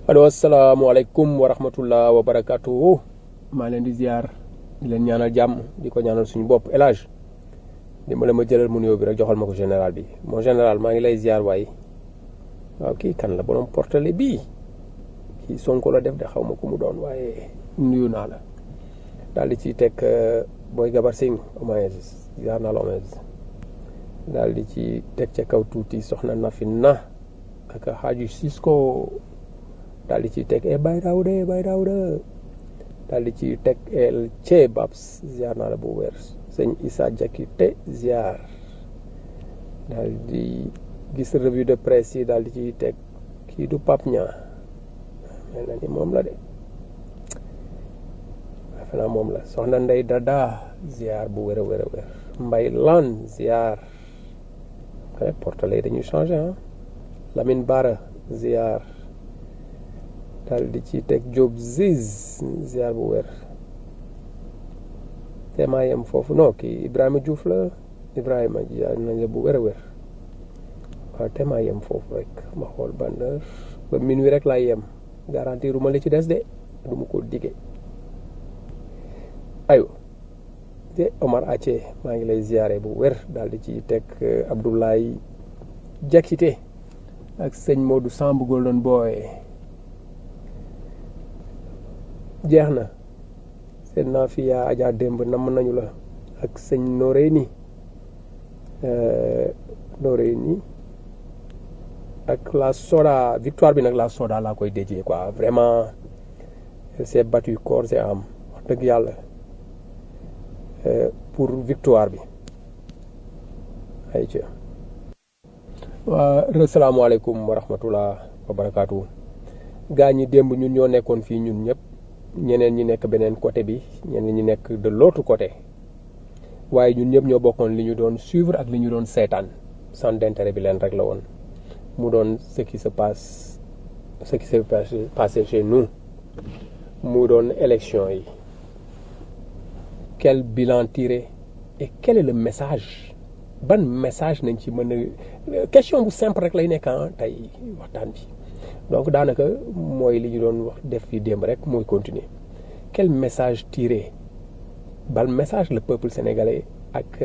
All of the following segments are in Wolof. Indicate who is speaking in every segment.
Speaker 1: allo asalaamaaleykum wa rahmatullah wa barakatuhu maa leen di ziar di leen ñaanal jàmm di ko ñaanal suñu bopp El Hadj dimbale ma jëlal mu nuyoo bi rek joxal ma ko général bi mon général maa ngi lay ziar waaye waaw kii kan la borom portale bii kii Sonko la def de xaw ma ku mu doon waaye nuyu naa la daal di ciy teg booy Gabar Singh Omaez ziar naa la Omaez daal di ci teg ca kaw tuuti soxna Nafi na ak Hadji Cisco daal di ciy teg e Baye Daouda e Baye Daouda daal di ciy teg el Che Babs ziar naa la bu wér sëñ Issa Diakité ziar daal di gis revue de presse yi daal di ciy teg kii du Pape Niang mel na ni moom la de defe naa moom la soxna Ndey Dada ziar bu wér a wér a wér Mbay Lan ziar kay portale dañuy changé ah Lamine Bara ziar daal di ci teg Diop Ziz ziar bu wér te maa yem foofu non kii Ibrahima Diouf la Ibrahima ziar nañ la bu wér a wér waaw te maa yem foofu rek ma xool ban heure ba minuit rek laay yem garantir ma li ci des de du ma ko dige ayo te Omar Ace maa ngi lay ziare bu wér daal di ci teg Abdoulaye Diakité ak sëñ Modou Samb Golden Boy jeex na seen naa fi yaa Adja démb namm nañu la ak sëñ Noreyni Noreyni ak la soda victoire bi nag la soda laa koy déjee quoi vraiment elle s'est battue corps et âme wax dëgg yàlla pour victoire bi ay ci waa asalaamaaleykum wa rahmatullah wa barakaatu gaa ñi démb ñun ñoo nekkoon fii ñun ñëpp ñeneen ñi nekk beneen côté bi ñeneen ñi nekk de l'autre côté waaye ñun ñëpp ñoo bokkoon li ñu doon suivre ak li ñu doon seetaan centre d'intérêt bi leen rek la woon mu doon ce qui se passe ce qui s'est passé chez nous mu doon élection yi quel bilan tiré et quel est le message ban message nañ ci mën a question bu simple rek lay nekk tey waxtaan bi donc daanaka mooy li ñu doon wax def fi démb rek mooy continuer quel message tiré ban message le peuple sénégalais ak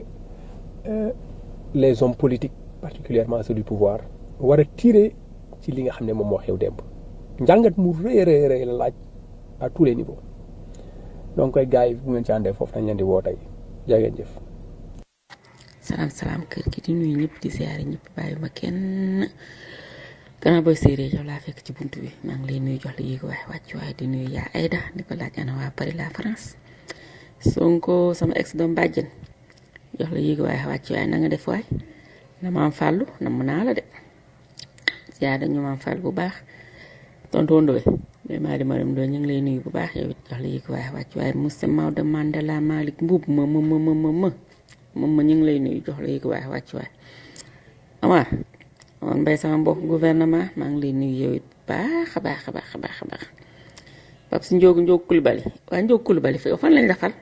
Speaker 1: les hommes politiques particulièrement ceux du pouvoir war a tirer ci li nga xam ne moom moo xew démb njàngat mu rëy rëy rëy la laaj à tous les niveaux donc koy gars yi bu ngeen ci àndee foofu dañ leen di woo tey jaa ngeen jëf.
Speaker 2: salaam salaam kër gi di nuyu ñëpp di ziare ñëpp bàyyi ma kenn gannaaw booy séeréer yow laa fekk ci buntu bi maa ngi lay nuyu jox la yéeg waaye wàcc waaye di nuyu yaa Aïda di ko laaj ana waa Paris la France Sonko sama ex doom bàjjen jox la yéeg waaye wàcc waaye na nga def waay na maam fàllu nam naa la de ziare dañu maam fàllu bu baax tonton Ndoye mais maa di maram Ndoye ñu ngi lay nuyu bu baax yow it jox la yéeg waaye wàcc waaye Moussa Maodo Mandela Malick Mbuub ma ma ma ma ma moom ma ñu ngi lay nuyu jox la yéeg waaye wàcc waaye Amar Amar Mbaye sama mbokk gouvernement maa ngi lay nuyu yow it baax a baax a baax a baax a baax Pape si Njóogu Njóogu Kulibali waa Njóogu Kulibali fa fan lañ la fal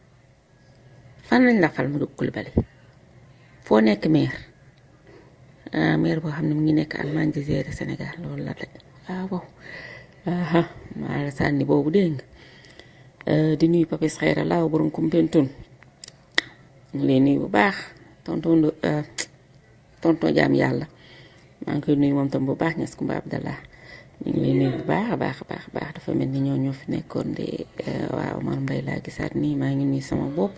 Speaker 2: fan lañ la fal mu Njóogu Kulibali foo nekk maire ah maire boo xam ne mu ngi nekk Allemagne di gérer Sénégal loolu la de ah waaw aha maa la sànni boobu dégg nga di nuyu Papis Xayra laaw borom Koumpentoum ñu lay nuyu bu baax tonton tonton jaam yàlla maa ngi koy nuyu moom tam bu baax ñes Kumba Abdallah ñu ngi lay nuyu bu baax a baax a baax a baax dafa mel ni ñoo ñoo fi nekkoon de waaw Omar Mbaye laa gisaat nii maa ngi nuyu sama bopp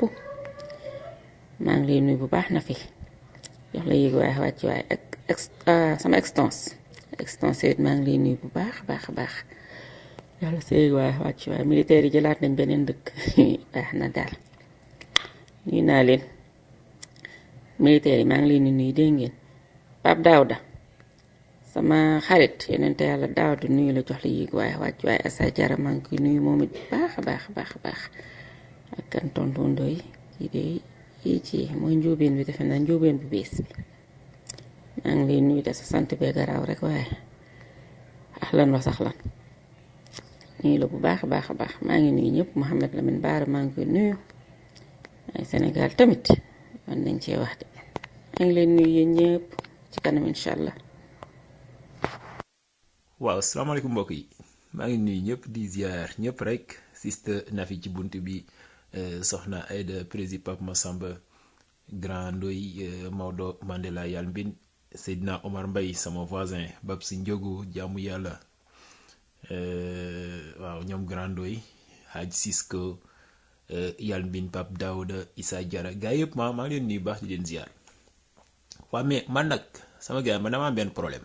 Speaker 2: maa ngi lay nuyu bu baax na fi jox la yéeg waaye wàcc waaye ak sama extance extance it maa ngi lay nuyu bu baax a baax a baax jox la sa yéeg waaye wàcc waaye militaire yi jëlaat nañ beneen dëkk baax na daal nuyu naa leen militaire yi maa ngi leen di nuyu dégg ngeen Pape Daouda sama xarit yeneen te yàlla Daouda nuyu la jox la yéeg waaye wàcc waaye Assa Diarra maa ngi koy nuyu moom it baax a baax a baax a baax ak kan tonton Ndoy kii de kii ci mooy njóobeen bi defe naa njóobeen bu bees bi maa ngi lay nuyu de sa sant bee garaaw rek waaye ahlan wa sahlan nuyu la bu baax a baax a baax maa ngi nuyu ñëpp Mouhamed Lamine Baara maa ngi koy nuyu ay Sénégal tamit man nañ cee wax de maa ngi leen nuyu yéen ñëpp ci kanam incha allah.
Speaker 3: waaw salaamaaleykum mbokk yi maa ngi nuyu ñëpp di ziar ñëpp rek siste Nafi ci bunt bi soxna Aida prési Pape Massamba Grand Ndoy Maodo Mandela Yal Mbin Seydina Omar Mbaye sama voisin Bab si Njogu jaamu yàlla waaw ñoom Grand Ndoy Hadj Cisco Yal Mbin Pape Daouda Issa Diarra gaa yëpp maa maa ngi leen nuyu baax di leen ziar waaw mais man nag sama gars man dama am benn problème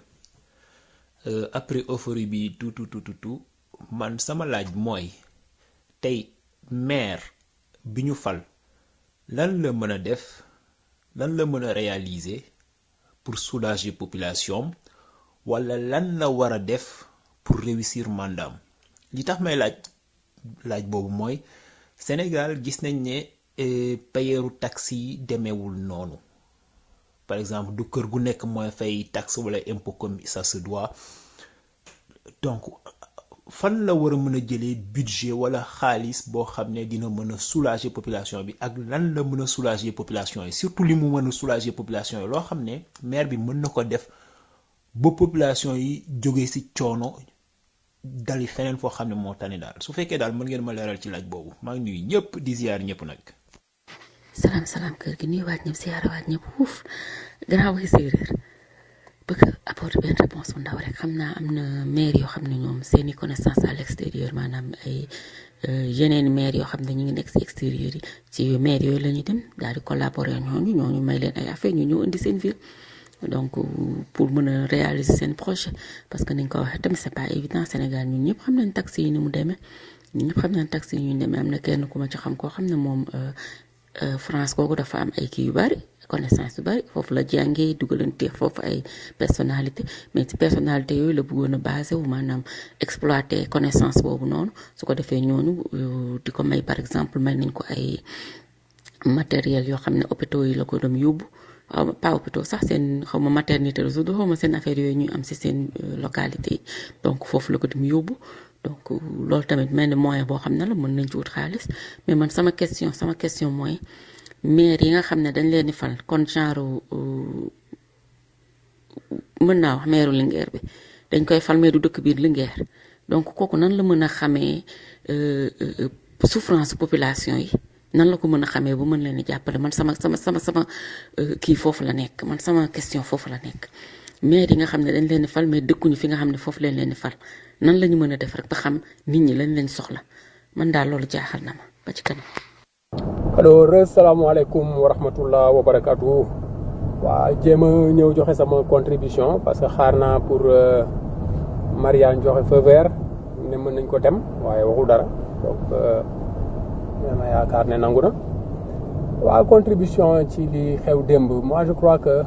Speaker 3: après euphorie bi tout tout tout tout man sama laaj mooy tey maire bi ñu fal lan la mën a def lan la mën a réaliser pour soulager population wala lan la war a def pour réussir mandaam li tax may laaj laaj boobu mooy Sénégal gis nañ ne payeeru taxe yi demeewul noonu par exemple du kër gu nekk mooy fay taxe wala impôt comme ça se doit donc fan la war a mën a jëlee budget wala xaalis boo xam ne dina mën a soulager population bi ak lan la mën a soulager population yi surtout li mu mën a soulager population yi loo xam ne maire bi mën na ko def ba population yi jóge ci coono dali feneen foo xam ne moo tane daal su fekkee daal mën ngeen ma leeral ci laaj boobu maa ngi nuyu ñëpp di ziar ñëpp nag.
Speaker 2: salaam salaam kër gi nuyu waat ñëpp siyaara waat ñëpp uuf gannaaw waxi séeréer bëgg apporter benn réponse bu ndaw rek xam naa am na maire yoo xam ne ñoom seeni connaissance à l'extérieur maanaam ay yeneen maire yoo xam ne ñu ngi nekk ci extérieur yi ci maire yooyu la ñuy dem daal di collaborer ñooñu ñooñu may leen ay affaire ñu ñëw indi seen ville donc pour mën a réaliser seen projet parce que niñ ko waxee tamit c'est pas évident Sénégal ñun ñëpp xam nañ taxi yi ni mu demee ñun ñëpp xam nañ taxi yi ñu demee am na kenn ku ma ci xam koo xam ne moom France kooku dafa am ay kii yu bari connaissance yu bari foofu la jàngee dugalante foofu ay personnalité mais ci personnalité yooyu la bëggoon a basé wu maanaam exploiter connaissance boobu noonu su ko defee ñooñu di ko may par exemple may nañ ko ay matériel yoo xam ne hôpitaux yi la ko doon yóbbu waaw pas hôpitaux sax seen xaw ma maternité la tudd xaw ma seen affaire yooyu ñuy am ci seen localité yi donc foofu la ko dem yóbbu donc loolu tamit mel ni moyen boo xam ne la mën nañ ci wut xaalis mais man sama question sama question mooy maire yi nga xam ne dañ leen di fal kon genre mën naa wax maire Linguère bi dañ koy fal mais du dëkk biir Linguère donc kooku nan la mën a xamee souffrance population yi nan la ko mën a xamee ba mën leen di jàppale man sama sama sama sama kii foofu la nekk man sama question foofu la nekk maire yi nga xam ne dañ leen di fal mais dëkkuñu fi nga xam ne foofu leen leen di fal nan la ñu mën a def rek ba xam nit ñi lañ leen soxla man daal loolu jaaxal na ma ba ci kanam.
Speaker 1: alors salaamaaleykum wa rahmatullah wa barakaatu. waa jéem a ñëw joxe sama contribution parce que xaar naa pour Marianne joxe feu vert ne mën nañ ko dem waaye waxul dara donc ma yaakaar ne nangu na. waa contribution ci li xew démb moi je crois que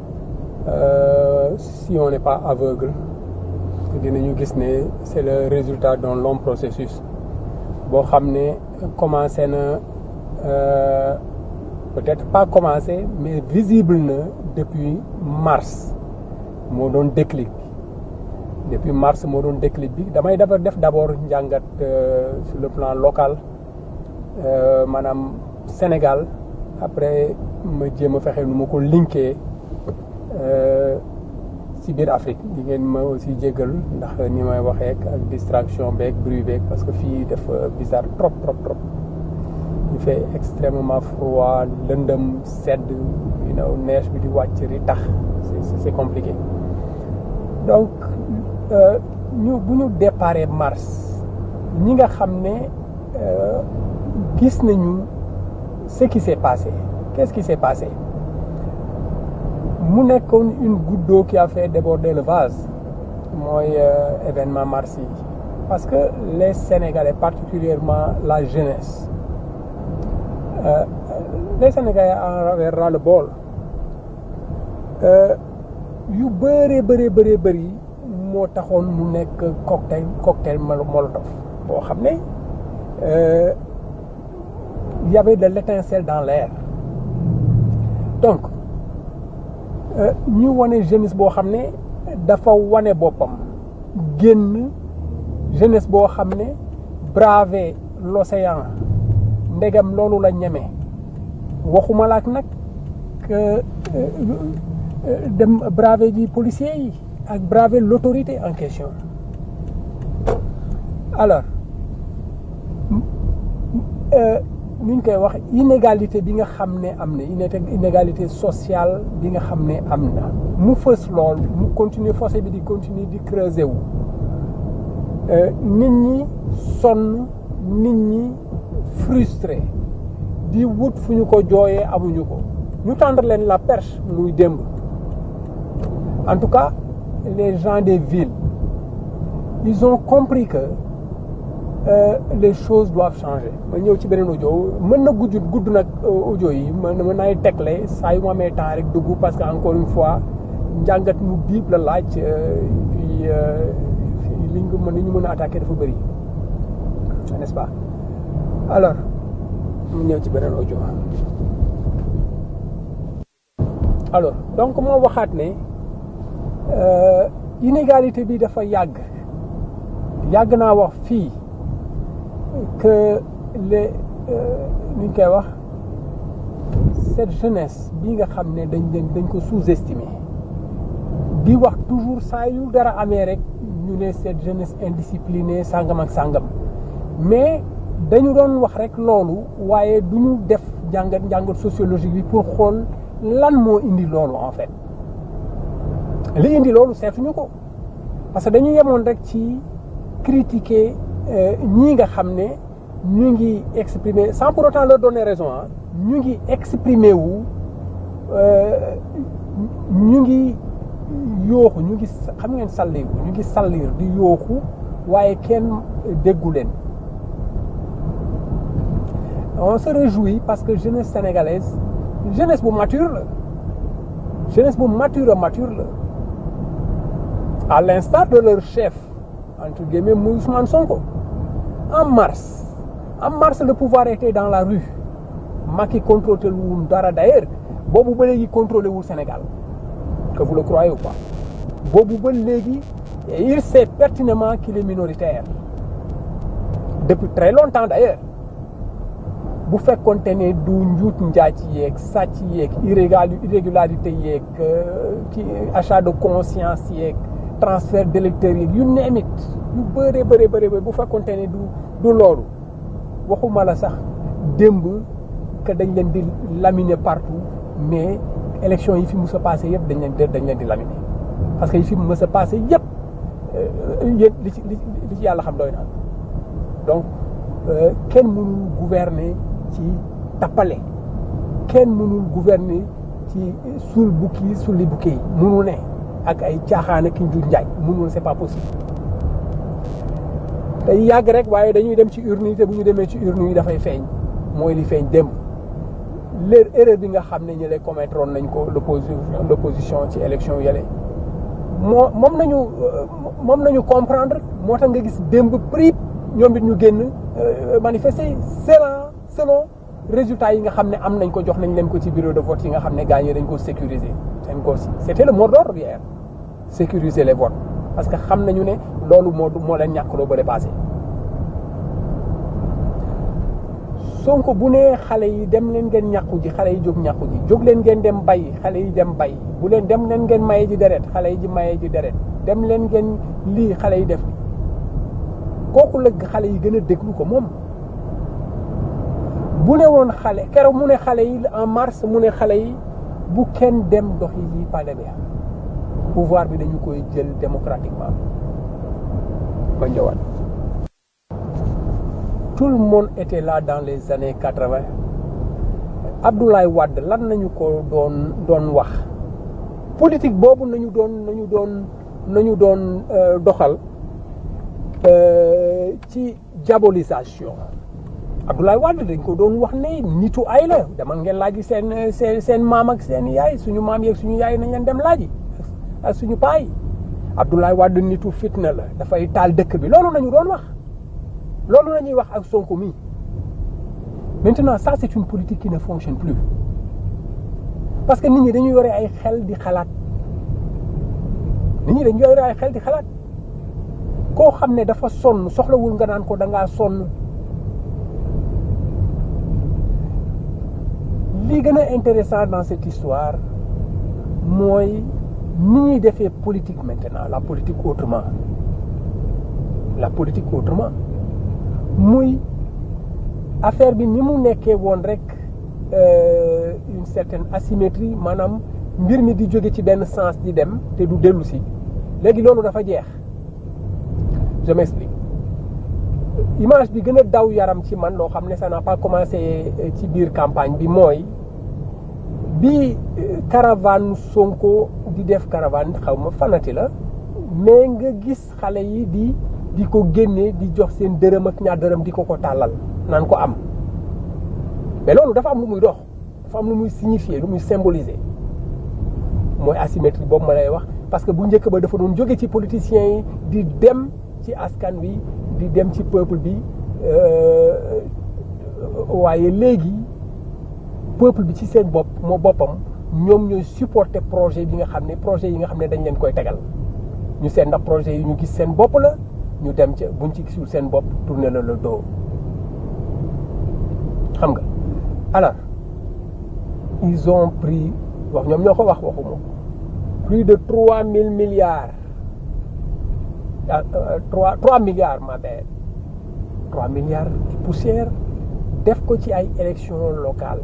Speaker 1: si on n'est pas aveugle. dinañu gis ne c'est le résultat d'un long processus boo xam ne commencé na peut-être pas commencé mais visible na depuis mars moo doon déclic depuis mars moo doon déclic bi damay dafa def d'abord njàngat sur le plan local maanaam Sénégal après ma jéem a fexe nu ma ko linkee ci biir Afrique di ngeen ma aussi jéggal ndax ni may waxee ak distraction beeg bruit beeg parce que fii dafa bizarre trop trop trop il fait extrêmement froid lëndëm sedd you know neige bi di wàcc di tax c'est c'est compliqué donc ñu bu ñu déparé mars ñi nga xam ne gis nañu ce qui s'est passé qu'est-ce qui s'est passé mu nekkoon une goutte d'eau qui a fait déborder le vase mooy événement mars yi parce que les Sénégalais particulièrement la jeunesse euh, les Sénégalais en avaient ras le bol yu bëree bëree bëree bëri moo taxoon mu nekk cocktail cocktail molotov boo xam ne y avait de l'étincelle dans l'air donc ñu wane jeunesse boo xam ne dafa wane boppam génn jeunesse boo xam ne braver l'océan ndegam loolu la ñeme waxuma laak nag dem braver ji policiers yi ak braver l'autorité en question alors ni ñu koy wax inégalité bi nga xam ne am na inégalité sociale bi nga xam ne am na mu fës lool mu continuer fossé bi di continuer di creuser wu nit ñi sonn nit ñi frustré di wut fu ñu ko jooyee amuñu ko ñu tendre leen la perche muy démb en tout cas les gens des villes ils ont compris que euh, les choses doivent changer ma ñëw ci beneen audio mën na gudd gudd nag audio yi mën mën naay tegle saa yu ma amee temps rek dugg parce que encore une fois njàngat mu biib la laaj puis liñ ko mën li ñu mën a attaquer dafa bëri n'est-ce pas alors mu ñëw ci beneen audio alors donc moo waxaat ne inégalité bi dafa yàgg yàgg naa wax fii que les ni ñu koy wax cette jeunesse bi nga xam ne dañ leen dañ ko sous-estimer di wax toujours saa yu dara amee rek ñu ne cette jeunesse indisciplinée sàngam ak sàngam mais dañu doon wax rek loolu waaye du ñu def njàngat njàngat sociologique bi pour xool lan moo indi loolu en fait li indi loolu seetuñu ko parce que dañu yemoon rek ci critiquer ñii nga xam ne ñu ngi exprimer sans pour autant leur donner raison ah ñu ngi exprimer wu ñu ngi yooxu ñu ngi xam ngeen sallir ñu ngi sallir di yooxu waaye kenn déggu leen on se réjouit parce que jeunesse sénégalaise jeunesse bu mature la jeunesse bu mature mature la à l'instar de leur chef entre guillemets muy Ousmane Sonko en mars en mars le pouvoir était dans la rue Macky contrôlé wul dara d'ailleurs boobu ba léegi contrôlé wul Sénégal que vous le croyez ou pas boobu ba léegi il sait pertinemment qu'il est minoritaire depuis très longtemps d'ailleurs bu fekkonte ne du njuut njaaj yeeg sàcc yeeg irrégularité yeeg ci achat de conscience yeeg transfert d'électeurs yeeg yu neemit yu bëree bëree bëri bu fekkonte ne du du loolu waxuma la sax démb que dañ leen di laminer partout mais élection yi fi mës a passé yëpp dañ leen dañ leen di laminer parce que yi fi mës a passé yëpp yéen li ci li ci yàlla xam doy na donc kenn mënul gouverner ci tappale kenn mënul gouverner ci suul bukki sulli bukki yi mënul ne ak ay caaxaan ak njur njaay mënul c'est pas possible day yàgg rek waaye dañuy dem ci urne yi te bu ñu demee ci urne yi dafay feeñ mooy li feeñ démb leur erreur bi nga xam ne ñu lay commettre woon nañ ko l'opposition l'opposition ci élection yële moo moom nañu moom nañu comprendre moo tax nga gis démb prix ñoom it ñu génn manifester selon selon résultats yi nga xam ne am nañ ko jox nañ leen ko ci bureau de vote yi nga xam ne gagné dañ ko sécuriser seen ko si c'était le mot d'ordre hier sécuriser les votes parce que xam nañu ne loolu moo moo leen ñàkkloo ba passé Sonko bu nee xale yi dem leen ngeen ñàkku ji xale yi jóg ñàkku ji jóg leen ngeen dem bay xale yi dem bay bu leen dem leen ngeen maye ji deret xale yi ji maye ji deret dem leen ngeen lii xale yi def li kooku la xale yi gën a déglu ko moom bu ne woon xale keroog mu ne xale yi en mars mu ne xale yi bu kenn dem doxi lii palais bi pouvoir bi dañu koy jël démocratiquement ba njëwaat tout le monde était là dans les années quatre-vingt Abdoulaye Wade lan nañu ko doon doon wax politique boobu nañu doon nañu doon nañu doon doxal ci diabolisation Abdoulaye Wade dañ ko doon wax ne nitu ay la dama ngeen laaji seen seen seen maam ak seen yaay suñu maam yeeg suñu yaay nañ leen dem laaji ak suñu paay Abdoulaye Wade nitu fitna la dafay taal dëkk bi loolu nañu doon wax loolu la ñuy wax ak Sonko mi maintenant ça c'est une politique qui ne fonctionne plus parce que nit ñi dañuy yore ay xel di xalaat nit ñi dañuy yore ay xel di xalaat koo xam ne dafa sonn soxlawul nga naan ko da ngaa sonn li gën a intéressant dans cette histoire mooy ni ñuy defee politique maintenant la politique autrement la politique autrement muy affaire bi ni mu nekkee woon rek une certaine asymétrie maanaam mbir mi di jóge ci benn sens di dem te du dellu si léegi loolu dafa jeex je m'explique image bi gën a daw yaram ci man loo xam ne ça n'a pas commencé ci biir campagne bi mooy bi caravane Sonko di def caravane xaw ma fanati la mais nga gis xale yi di di ko génne di jox seen dërëm ak ñaar dërëm di ko ko tàllal naan ko am mais loolu dafa am lu muy dox dafa am lu muy signifier lu muy symboliser mooy asymétrie boobu ma lay wax parce que bu njëkk ba dafa doon jóge ci politiciens yi di dem ci askan wi di dem ci peuple bi waaye léegi peuple bi ci seen bopp moo boppam ñoom ñooy supporter projet bi nga xam ne projet yi nga xam ne dañ leen koy tegal ñu seen ndax projet yi ñu gis seen bopp la ñu dem ca buñ ci gisul seen bopp tourner la le dos xam nga alors ils ont pris wax ñoom ñoo ko wax waxuma plus de trois mille milliards trois trois milliards ma belle trois milliards poussière def ko ci ay élections locales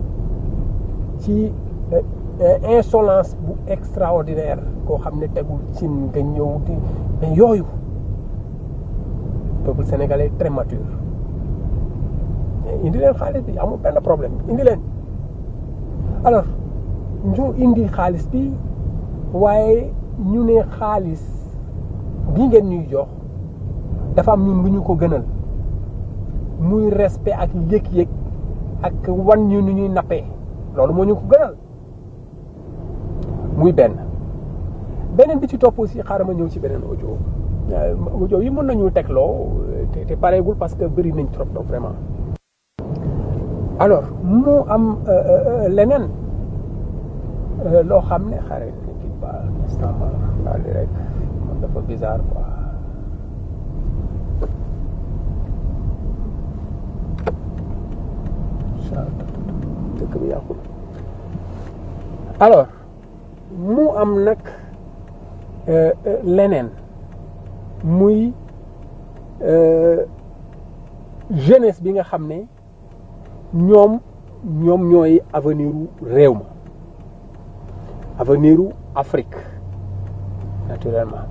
Speaker 1: ci insolence bu extraordinaire koo xam ne tegul ci nga ñëw di mais yooyu peuple sénégalais très mature indi leen xaalis bi amul benn problème indi leen alors ñu indi xaalis bi waaye ñu ne xaalis bi ngeen ñuy jox dafa am ñun lu ñu ko gënal muy respect ak yëg-yëg ak wan ñu nu ñuy nappee loolu moo ñu ko gënal muy benn beneen bi ci topp aussi xaaral ma ñëw ci beneen audio audio yi mën nañu tegloo te te pareegul parce que bëri nañ trop trop vraiment alors mu am leneen loo xam ne xaaral kii ba instant ma daal di rek man dafa bizarre quoi dëkk bi yàqul alors mu am nag leneen muy jeunesse bi nga xam ne ñoom ñoom ñooy avenir u réew ma avenir u Afrique naturellement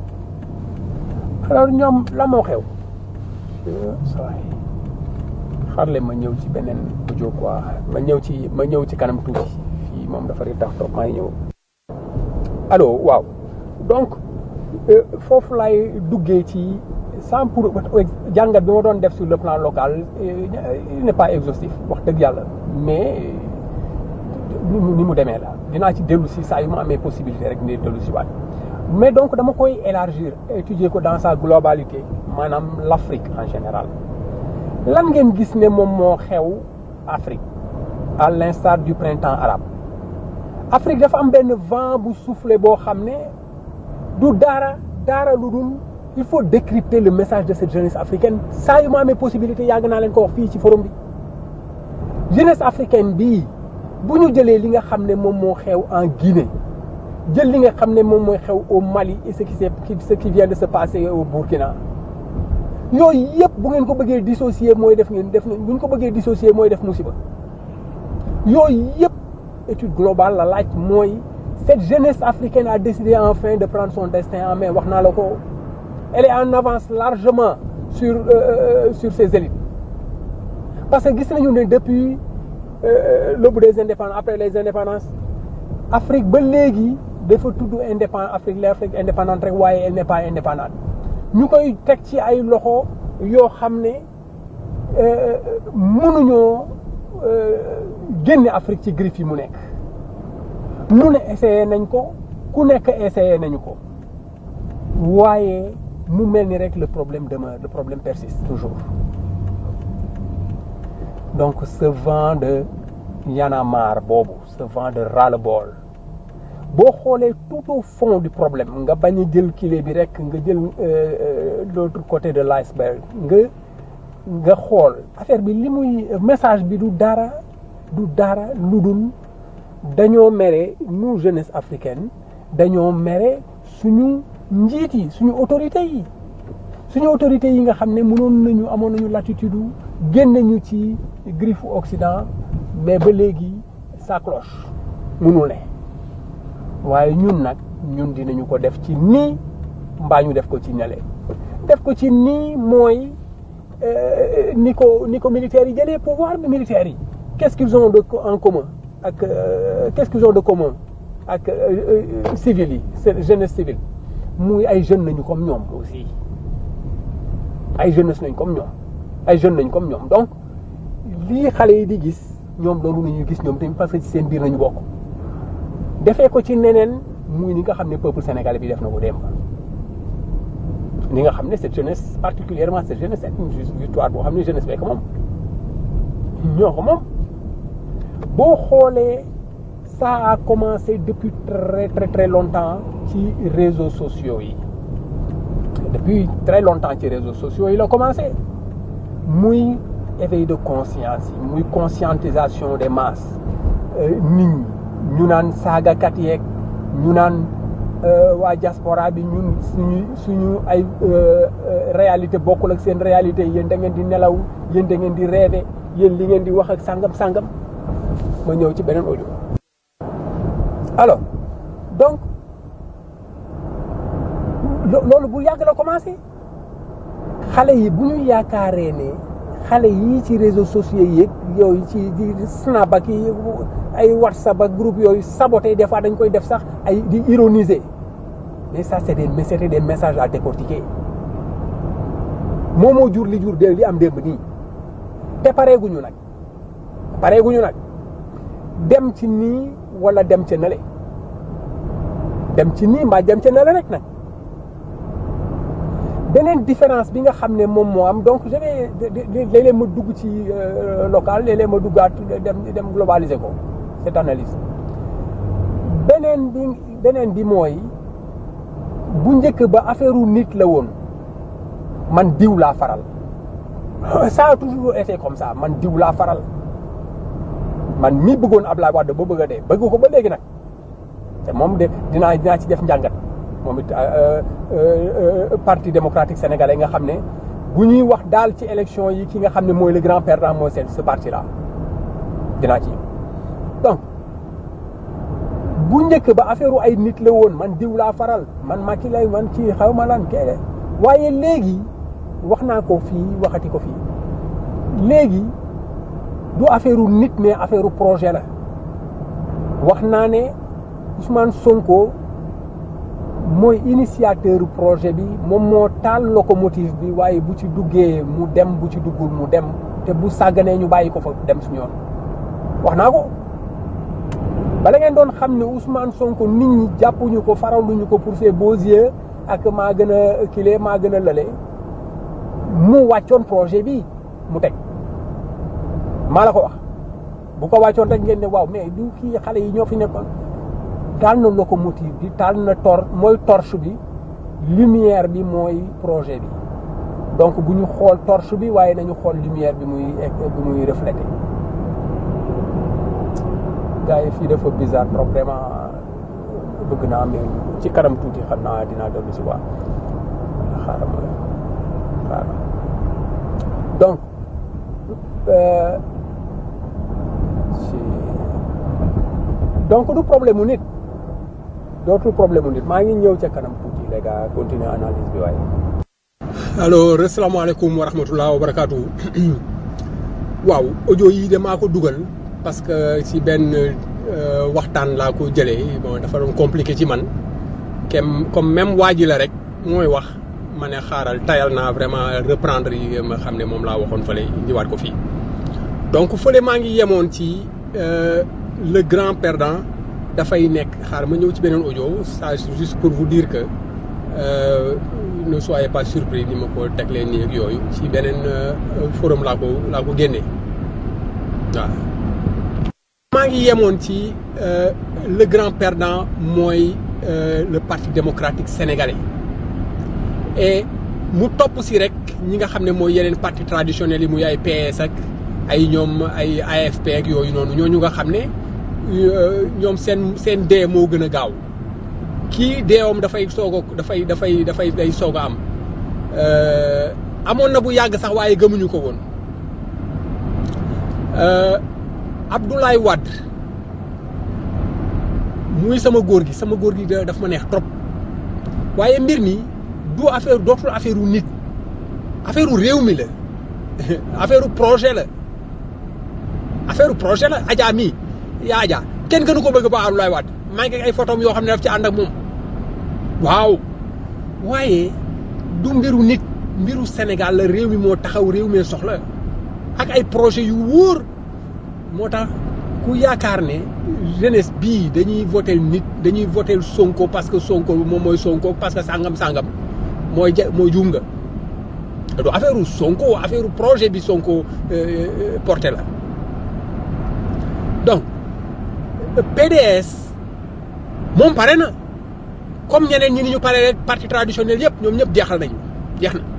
Speaker 1: alors ñoom la moo xew sawaay xarle ma ñëw ci beneen audio quoi ma ñëw ci ma ñëw ci kanam tuuti fii moom dafa ri tax toog maa ngi ñëw allo waaw donc foofu lay duggee ci sans pour jàngat bi ma doon def sur le plan local il n'est pas exhaustif wax dëgg yàlla mais ni mu ni mu demee la dinaa ci dellu si saa yu ma amee possibilité rek ni dellu si waat mais donc dama koy élargir étudier ko dans sa globalité maanaam l'Afrique en général lan ngeen gis ne moom moo xew Afrique à l'instar du printemps arabe Afrique dafa am benn vent bu soufflé boo xam ne du dara dara lu dul il faut décrypter le message de cette jeunesse africaine saa yu ma amee possibilité yàgg naa leen ko wax fii ci forum bi jeunesse africaine bii bu ñu jëlee li nga xam ne moom moo xew en Guinée jël li nga xam ne moom mooy xew au Mali et ce qui s'est ce qui vient de se passer au Burkina yooyu yëpp bu ngeen ko bëggee dissocier mooy def ngeen def bu ñu ko bëggee dissocier mooy def musiba yooyu yëpp étude globale la laaj mooy cette jeunesse africaine a décidé enfin de prendre son destin en main wax naa la ko elle est en avance largement sur euh, sur ses élites parce que gis nañu ne depuis euh, l'aube des indépendances après les indépendances Afrique ba léegi dafa tudd indépendant Afrique l'Afrique indépendante rek waaye elle n'est pas indépendante ñu koy teg ci ay loxo yoo xam ne mënuñoo génne Afrique ci griff yi mu nekk lu ne essayé nañ ko ku nekk essayé nañu ko waaye mu mel ni rek le problème demeure le problème persiste toujours donc ce vent de y'en a marre boobu ce vent de ras-le-bol boo xoolee tout au fond du problème nga bañ a jël kile bi rek nga jël l'autre côté de l'iceberg nga nga xool affaire bi li muy message bi du dara du dara lu dul dañoo mere nous jeunesse africaine dañoo mere suñu njiit yi suñu autorités yi suñu autorités yi nga xam ne mënoon nañu amoon nañu latitude génne ñu ci griffe Occident mais ba léegi ça cloche mënul ne waaye ñun nag ñun dinañu ko def ci nii mbaa ñu def ko ci nele def ko ci nii mooy ni ko ni ko militaires yi jëlee pouvoir bi militaires yi qu'est-ce qu'ils ont de en commun ak qu'est-ce qu'ils ont de commun ak civils yi jeunesse civile muy ay jeunes nañu comme ñoom aussi ay jeunesse nañ comme ñoom ay jeunes nañ comme ñoom donc lii xale yi di gis ñoom loolu nañu gis ñoom tamit parce que ci seen biir nañu bokk defee ko ci neneen muy ni nga xam ne peuple sénégalais bi def na ko démb ni nga xam ne cette jeunesse particulièrement cette jeunesse c'est une victoire boo xam ne jeunesse bee ko moom ñoo ko moom boo xoolee ça a commencé depuis très très très longtemps ci réseaux sociaux yi depuis très longtemps ci réseaux sociaux yi la commencé muy éveil de conscience yi muy conscientisation des masses nit ñi ñu naan saagakat yeeg ñu naan waa diaspora bi ñun suñu suñu ay réalité bokkul ak seen réalité yéen da ngeen di nelaw yéen da ngeen di rêver yéen li ngeen di wax ak sangam sangam ma ñëw ci beneen audio alors donc loolu bu yàgg la commencé xale yi bu ñu yaakaaree ne xale yii ci réseaux sociaux yeeg yooyu ci di snap ak ay whatsapp ak groupe yooyu saboté des fois dañ koy def sax ay di ironiser mais ça c'est des c'était des messages à décortiquer moo moo jur li jur de li am démb nii te pareeguñu nag pareeguñu nag dem ci nii wala dem ca nale dem ci nii mbaa dem ca nale rek nag beneen différence bi nga xam ne moom moo am donc je vais léeg-léeg ma dugg ci local léeg-léeg ma duggaat dem dem globaliser ko cette analyse beneen bi beneen bi mooy bu njëkk ba affaire u nit la woon man diw laa faral ça a toujours été comme ça man diw laa faral man mi bëggoon Ablaye Wade ba bëgg a dee bëgg ko ba léegi nag te moom de dinaa dinaa ci def njàngat moom it parti démocratique sénégalais nga xam ne bu ñuy wax daal ci élection yi ki nga xam ne mooy le grand perdant mooy seen ce parti là dinaa ci donc bu njëkk ba affaire ay nit la woon man diw laa faral man Macky lay man kii xaw ma lan kee waaye léegi wax naa ko fii waxati ko fii léegi du affaire nit mais affaire projet la wax naa ne Ousmane Sonko mooy initiateur projet bi moom moo taal locomotive bi waaye bu ci duggee mu dem bu ci duggul mu dem te bu sàgganee ñu bàyyi ko fa dem suñu yoon wax naa ko bala ngeen doon xam ne Ousmane Sonko nit ñi jàppuñu ko faraluñu ko pour ses beaux yeux ak maa gën a kile maa gën a lële mu wàccoon projet bi mu teg maa la ko wax bu ko wàccoon rek ngeen ne waaw mais du kii xale yi ñoo fi nekkoon taal na locomotive bi taal na tor mooy torche bi lumière bi mooy projet bi donc bu ñu xool torche bi waaye nañu xool lumière bi muy bi muy reflété gars yi fii dafa bizarre trop vraiment bëgg naa mais ci kanam tuuti xam naa dinaa dellu si waa xaaral ma xaaral donc donc du problème mu nit dootul problème mu nit maa ngi ñëw ca kanam tuuti les gars continuer analyse bi waaye. alors asalaamaaleykum wa rahmatulah wa barakaatu waaw audio yi de maa ko dugal parce que si benn waxtaan laa ko jëlee bon dafa doon compliqué ci man kem comme même waa ji la rek mooy wax ma ne xaaral tayal naa vraiment reprendre yi ma xam ne moom laa waxoon fële indiwaat ko fii donc fële maa ngi yemoon ci. le grand perdant dafay nekk xaar ma ñëw ci beneen audio ça juste pour vous dire que euh, ne soyez pas surpris ni ma ko teglee nii ak yooyu ci beneen forum laa ko laa ko génnee waaw. maa ngi yemoon ci le grand perdant mooy le parti démocratique sénégalais et mu topp si rek ñi nga xam ne mooy yeneen parti traditionnels yi muy ay PS ak ay ñoom ay AFP ak yooyu noonu ñooñu nga xam ne. ñoom seen seen dee moo gën a gaaw kii deewam dafay soog a dafay dafay dafay day soog a am amoon na bu yàgg sax waaye gëmuñu ko woon Abdoulaye Wade muy sama góor gi sama góor gi daf ma neex trop waaye mbir mi du affaire dootul affaire u nit affaire u réew mi la affaire u projet la affaire u projet la Adja mii yaa Adja kenn gënu ko bëgg ba Abdoulaye Wade maa ngi ay photom yoo xam ne daf ci ànd ak moom waaw waaye du mbiru nit mbiru Sénégal la réew mi moo taxaw réew mi soxla ak ay projet yu wóor moo tax ku yaakaar ne jeunesse bii dañuy votel nit dañuy votel Sonko parce que Sonko moom mooy Sonko parce que sangam sangam mooy ja mooy juum nga du affaire u Sonko affaire u projet bi Sonko porté la donc PDS moom pare na comme ñeneen ñi ni ñu pare rek parti traditionnel yëpp ñoom ñëpp jeexal nañu jeex na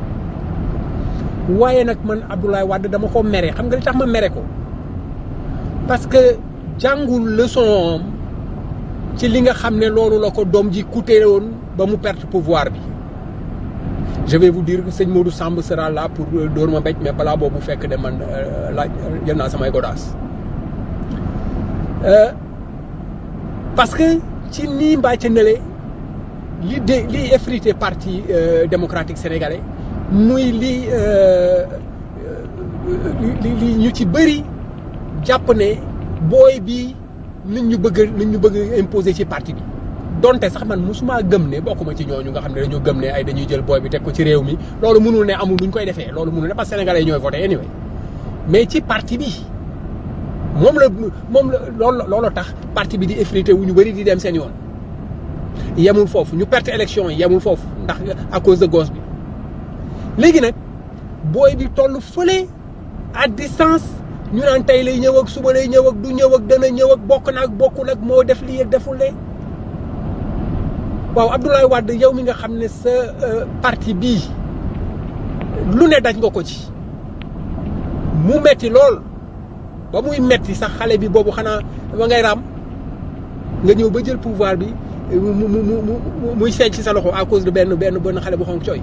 Speaker 1: waaye nag man Abdoulaye Wade dama ko mere xam nga li tax ma mere ko parce que jàngul leçon ci li nga xam ne loolu la ko doom ji coûté woon ba mu perte pouvoir bi je vais vous dire que sëñ Modou Samb sera là pour dóor ma mbéj mais balaa boobu fekk de man laaj jël naa samay godaas parce que ci nii mbaa ca nële li de li effrité parti démocratique sénégalais muy li li li ñu ci bëri jàpp ne booy bi nit ñu bëgg nit ñu bëgg imposer ci parti bi donte sax man musuma gëm ne bokkuma ci ñooñu nga xam ne dañoo gëm ne ay dañuy jël booy bi teg ko ci réew mi loolu mënul ne amul luñ koy defee loolu mënul ne parce que sénégalais ñooy voté anyway mais ci parti bi moom la moom la loolu loolu tax parti bi di effrité wu ñu bëri di dem seen yoon yemul foofu ñu perte élection yi yemul foofu ndax à cause de gosse bi léegi nag booy bi toll fële à distance ñu naan tey lay ñëw ak suba lay ñëw ak du ñëw ak dana ñëw ak bokk na ak bokkul ak moo def lii ak deful lee waaw Abdoulaye Wade yow mi nga xam ne sa parti bii lu ne daj nga ko ci mu metti lool ba muy metti sax xale bi boobu xanaa ma ngay raam nga ñëw ba jël pouvoir bi mu mu mu mu muy seeñ ci sa loxo à cause de benn benn benn xale bu xonk cooy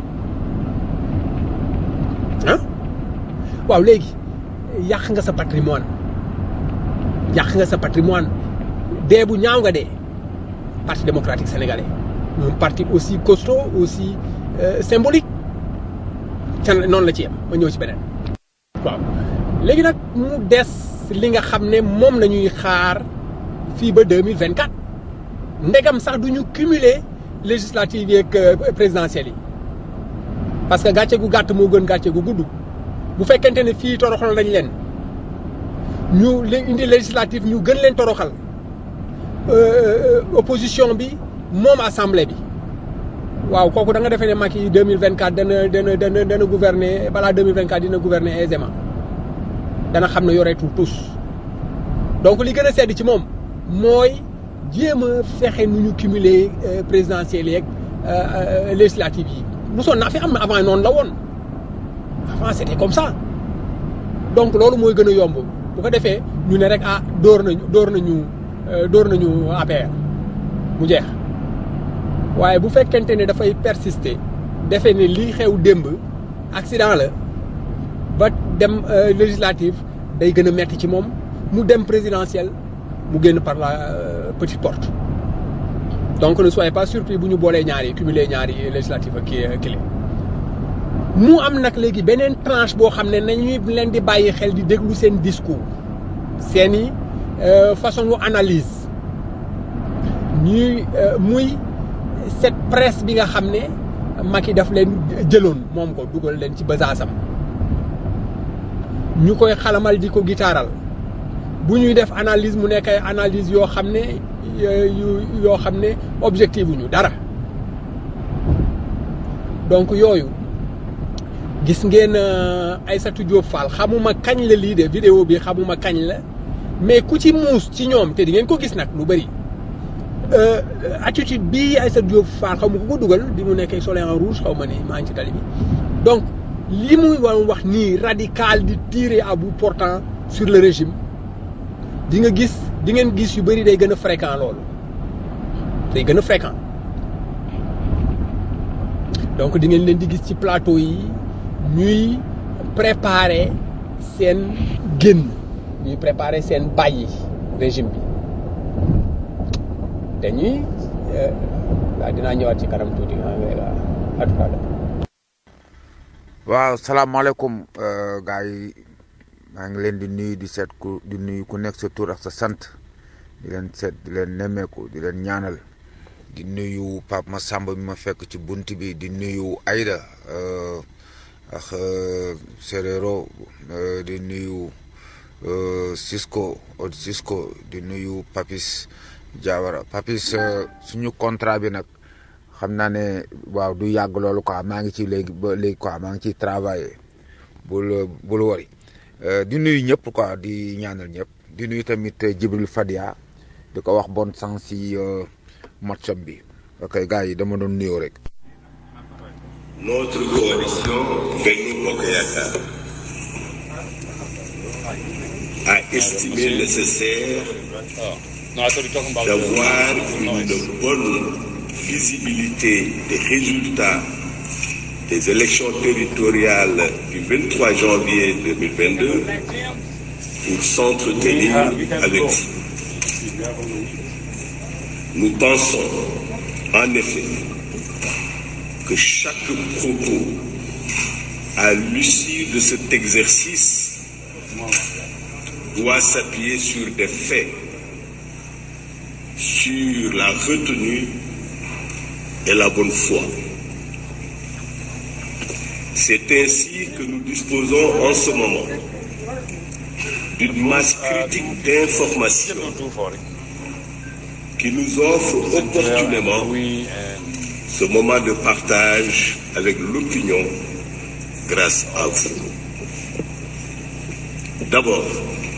Speaker 1: ah waaw léegi yàq nga sa patrimoine yàq nga sa patrimoine dee bu ñaaw nga dee parti démocratique sénégalais un parti aussi costaud aussi symbolique te noonu la ci yem ma ñëw ci beneen waaw léegi nag mu des li nga xam ne moom la ñuy xaar fii ba deux mille vingt quatre ndegam sax du ñu cumuler législatives yi ak présidentielles yi parce que gàcce gu gàtt moo gën gàcce gu gudd bu fekkente ne fii toroxal nañ leen ñu indi législative ñu gën leen toroxal opposition bi moom assemblée bi waaw kooku da nga defee ne Macky deux mille vingt quatre dana dana dana dana gouverner balaa deux mille vingt quatre dina gouverner aisément dana xam ne yoreetul tous donc li gën a sedd ci moom mooy jéem a fexe nu ñu cumuler présidentielles yeeg législatives yi mosoon naa fi am na avant noonu la woon avant c'était comme ça donc loolu mooy gën a yomb bu ko defee ñu ne rek ah dóor nañu dóor nañu dóor nañu APR mu jeex waaye bu fekkente ne dafay persister defe ne lii xew démb accident la ba dem législative day gën a metti ci moom mu dem présidentielle mu génn par la petite porte donc ne soyez pas surpris bu ñu boolee ñaari cumuler ñaari législative ak kii kii mu am nag léegi beneen tranche boo xam ne nañuy leen di bàyyi xel di déglu seen discours seeni façon wu analyse ñuy muy cette presse bi nga xam ne Macky daf leen jëloon moom ko dugal leen ci basaasam ñu koy xalamal di ko gitaaral bu ñuy def analyse mu nekk ay analyse yoo xam ne yoo xam ne objectif ñu dara donc yooyu gis ngeen Aïssatou Diop Fall xamuma kañ la lii de vidéo bi xamuma kañ la mais ku ci muus ci ñoom te di ngeen ko gis nag lu bëri attitude bii Aïssatou Diop Fall xaw ma ko ko dugal bi mu nekkee soleil en rouge xaw ma ni maa ngi ci tali bi donc li muy wax nii radical di tirer à bout portant sur le régime di nga gis di ngeen gis yu bëri day gën a fréquent loolu day gën a fréquent donc di ngeen leen di gis ci plateau yi ñuy préparer seen génn ñuy préparer seen bàyyi régime bi dañuy waaw dinaa ñëwaat ci kanam tuuti ah mais là à tout à l'heure
Speaker 4: waaw salaamaaleykum gars yi maa ngi leen di nuyu di seet ku di nuyu ku nekk sa tur ak sa sant di leen seet di leen nemmeeku di leen ñaanal di nuyu Pape Massamba mi ma fekk ci bunt bi di nuyu Aïda ak Serero di nuyu Cisco od Cisco di nuyu Papis Diawara Papis suñu contrat bi nag xam naa ne waaw du yàgg loolu quoi maa ngi ci léegi ba léegi quoi maa ngi ciy travailler bul bul wari di nuyu ñëpp quoi di ñaanal ñëpp di nuyu tamit Jibril Fadia di ko wax bonne chance si matcham bi ok gars yi dama doon nuyoo rek.
Speaker 5: Notre coalition Benno Bokk Yakaar a estimé nécessaire d'avoir une bonne visibilité des résultats des élections territoriales du 23 janvier 2022 pour s'entretenir avec vous. Nous pensons en effet que chaque propos à l'issue de cet exercice doit s'appuyer sur des faits, sur la retenue et la bonne foi. C'est ainsi que nous disposons en ce moment d'une masse critique d'informations qui nous offre opportunément ce moment de partage avec l'opinion grâce à vous. D'abord,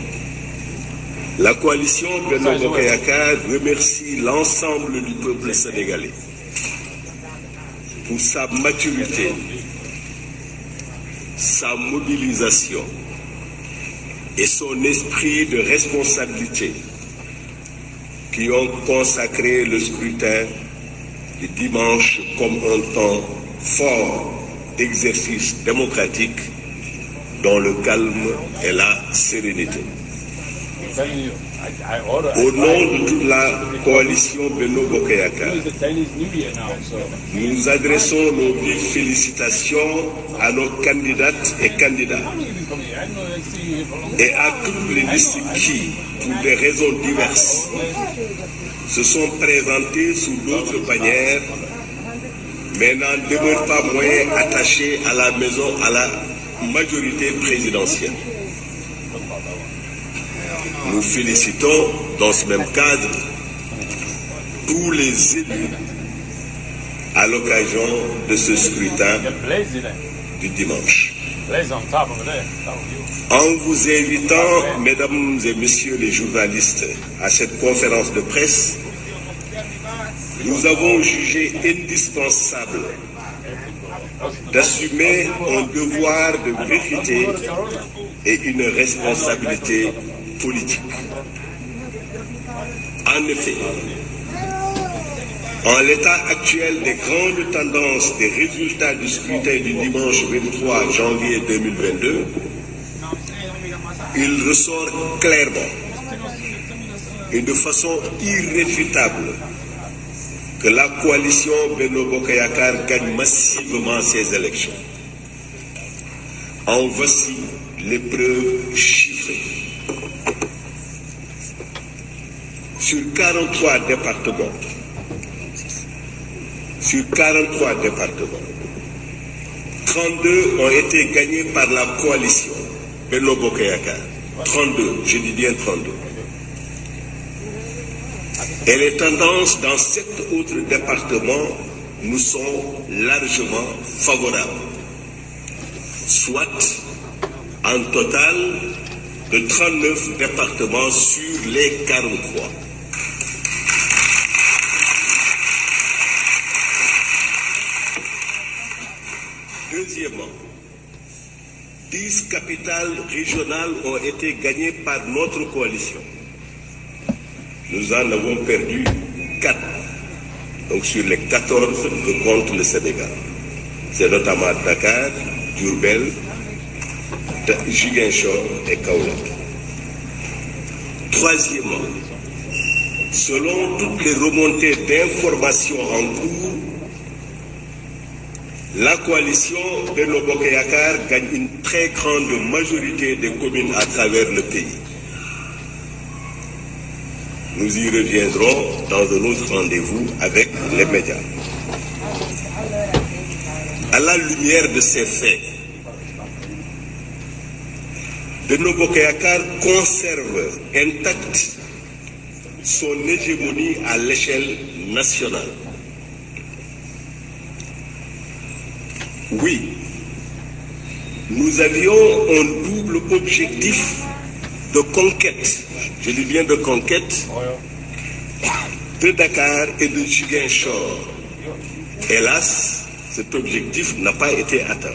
Speaker 5: la coalition Benno Bokk Yakaar remercie l'ensemble du peuple sénégalais pour sa maturité, sa mobilisation et son esprit de responsabilité qui ont consacré le scrutin du dimanche comme un temps fort d'exercice démocratique dans le calme et la sérénité. Au nom de toute la coalition Benno Bokk Yakaar, nous adressons nos vives félicitations à nos candidates et candidats et à toutes les listes qui, pour des raisons diverses, se sont présentés sous d'autres bannières, mais n'en demeurent pas moins attachés à la maison, à la majorité présidentielle. Nous félicitons dans ce même cadre tous les élus à l'occasion de ce scrutin du dimanche. En vous invitant, mesdames et messieurs les journalistes, à cette conférence de presse, nous avons jugé indispensable d'assumer un devoir de vérité et une responsabilité politique. En effet, en l'état actuel des grandes tendances des résultats du scrutin du dimanche 23 janvier 2022, il ressort clairement et de façon irréfutable que la coalition Benno Bokk Yakaar gagne massivement ces élections. En voici les preuves chiffrées. Sur 43 départements, sur 43 départements, 32 ont été gagnés par la coalition Benno Bokk Yakaar. 32, je dis bien 32. Et les tendances dans sept autres départements nous sont largement favorables. Soit en total de 39 départements sur les 43. Deuxièmement, 10 capitales régionales ont été gagnées par notre coalition. Nous en avons perdu 4, donc sur les 14 que compte le Sénégal. C'est notamment Dakar, Durbel, Giguinchor et Kaolack. Troisièmement, selon toutes les remontées d'informations en cours, la coalition Benno Bokk Yakaar gagne une très grande majorité des communes à travers le pays. Nous y reviendrons dans un autre rendez-vous avec les médias. À la lumière de ces faits, Benno Bokk Yakaar conserve intacte son hégémonie à l'échelle nationale. Oui, nous avions un double objectif de conquête, je dis bien de conquête, de Dakar et de Ziguinchor. Hélas, cet objectif n'a pas été atteint.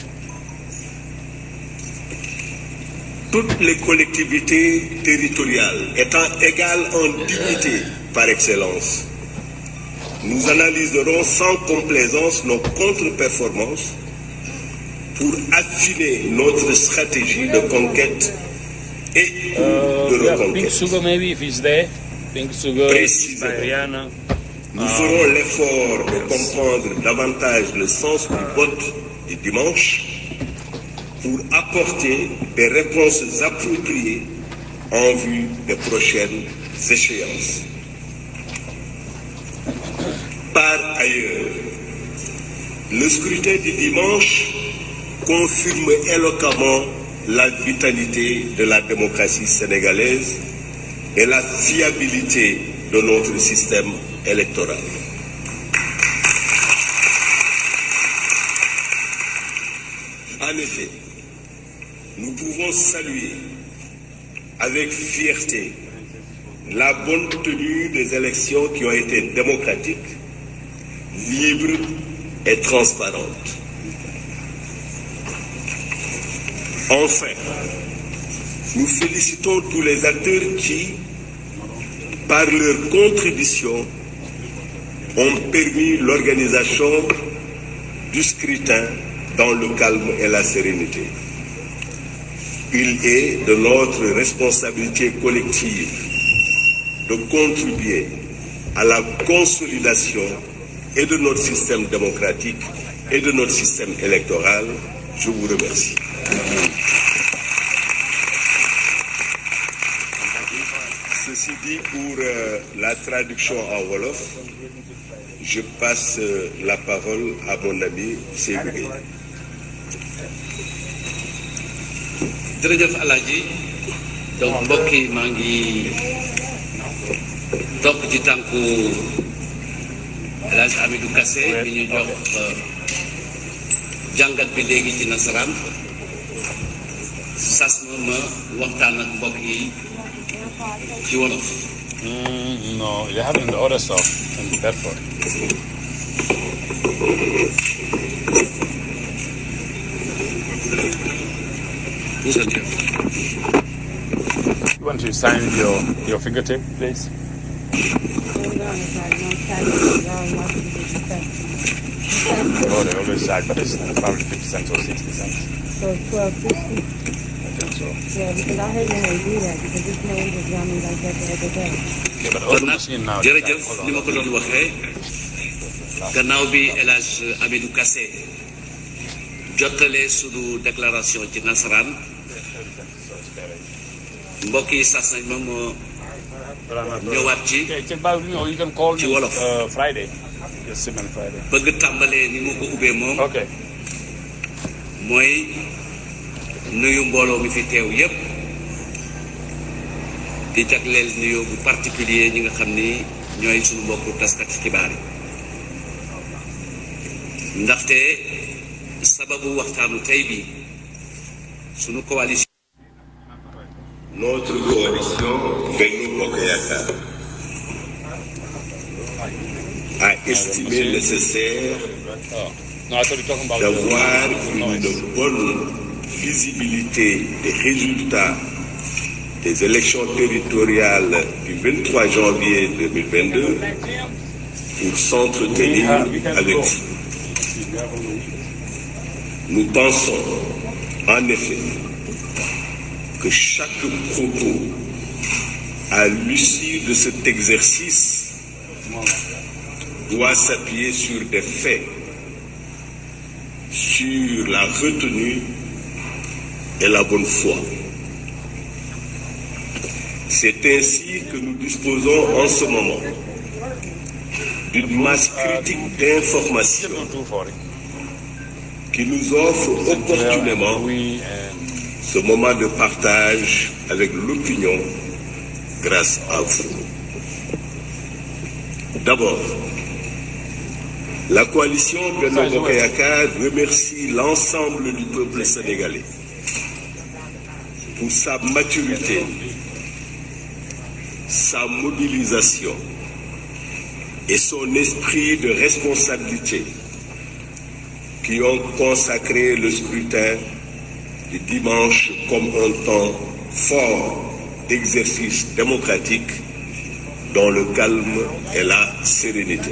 Speaker 5: Toutes les collectivités territoriales étant égales en dignité par excellence, nous analyserons sans complaisance nos contre-performances pour affiner notre stratégie de conquête et
Speaker 6: Uh,
Speaker 5: de
Speaker 6: yeah, pink
Speaker 5: reconquête.
Speaker 6: sugar maybe if it's there. Pink sugar,
Speaker 5: Précisément.
Speaker 6: Mariana.
Speaker 5: Nous ferons l'effort de comprendre davantage le sens du vote du dimanche pour apporter des réponses appropriées en vue des prochaines échéances. Par ailleurs, le scrutin du dimanche confirme éloquemment la vitalité de la démocratie sénégalaise et la fiabilité de notre système électoral. En effet, nous pouvons saluer avec fierté la bonne tenue des élections qui ont été démocratiques, libres et transparentes. Enfin, nous félicitons tous les acteurs qui, par leur contribution, ont permis l'organisation du scrutin dans le calme et la sérénité. Il est de notre responsabilité collective de contribuer à la consolidation et de notre système démocratique et de notre système électoral. Je vous remercie. Ceci dit, pour euh, la traduction en Wolof, je passe euh, la parole à mon ami Seydou Gueye.
Speaker 7: jërëjëf Alaaji donc mbokk yi maa ngi topp ci tànku El Hadj Amidou Kassé bi ñu jox jàngat bi léegi ci nasaraan sas ma ma waxtaan ak mbokk yi ci wolof
Speaker 6: Mm, no, you have it in the other stuff in Bedford. You want to sign your, your fingertip, please? Oh, they always sign, but it's probably 50 cents or 60 cents.
Speaker 8: So twelve fifty,
Speaker 6: I think so.
Speaker 8: yeah, because I heard when they do that, because this man just got me like that the other day.
Speaker 6: Yeah, but all
Speaker 7: kon
Speaker 6: the
Speaker 7: nag
Speaker 6: machine now. they
Speaker 7: jërëjëf
Speaker 6: got-
Speaker 7: ni ma ko doon waxee gannaaw bi El Hadj Amidou Kassé jottalee sunu déclaration ci nasaraan mbokk yi sas nañ ma moo ñëwaat ci
Speaker 6: Okay, check back, you know, you can call
Speaker 7: Ci
Speaker 6: me
Speaker 7: wolof.
Speaker 6: uh, Friday. Yes, Simon Friday.
Speaker 7: bëgg tàmbalee ni mu ko ubbee moom
Speaker 6: Okay.
Speaker 7: mooy nuyu mbooloo mi fi teew yépp di jagleel nuyoo bu particulier ñi nga xam ni ñooy suñu mbokku taskat ci xibaar yi ndaxte sababu waxtaanu tey bi suñu coalition
Speaker 5: Notre coalition Benno Bokk Yakaar a estimé nécessaire
Speaker 6: Oh. No, I thought you were talking about
Speaker 5: d'avoir
Speaker 6: the noise.
Speaker 5: une bonne visibilité des résultats des élections territoriales du 23 janvier 2022 pour s'entretenir avec vous. Nous pensons, en effet, que chaque propos à l'issue de cet exercice doit s'appuyer sur des faits, sur la retenue et la bonne foi. C'est ainsi que nous disposons en ce moment d'une masse critique d'informations qui nous offre opportunément ce moment de partage avec l'opinion grâce à vous. D'abord, la coalition Beno Bokayaka remercie l'ensemble du peuple sénégalais pour sa maturité, sa mobilisation et son esprit de responsabilité qui ont consacré le scrutin du dimanche comme un temps fort d'exercice démocratique dans le calme et la sérénité.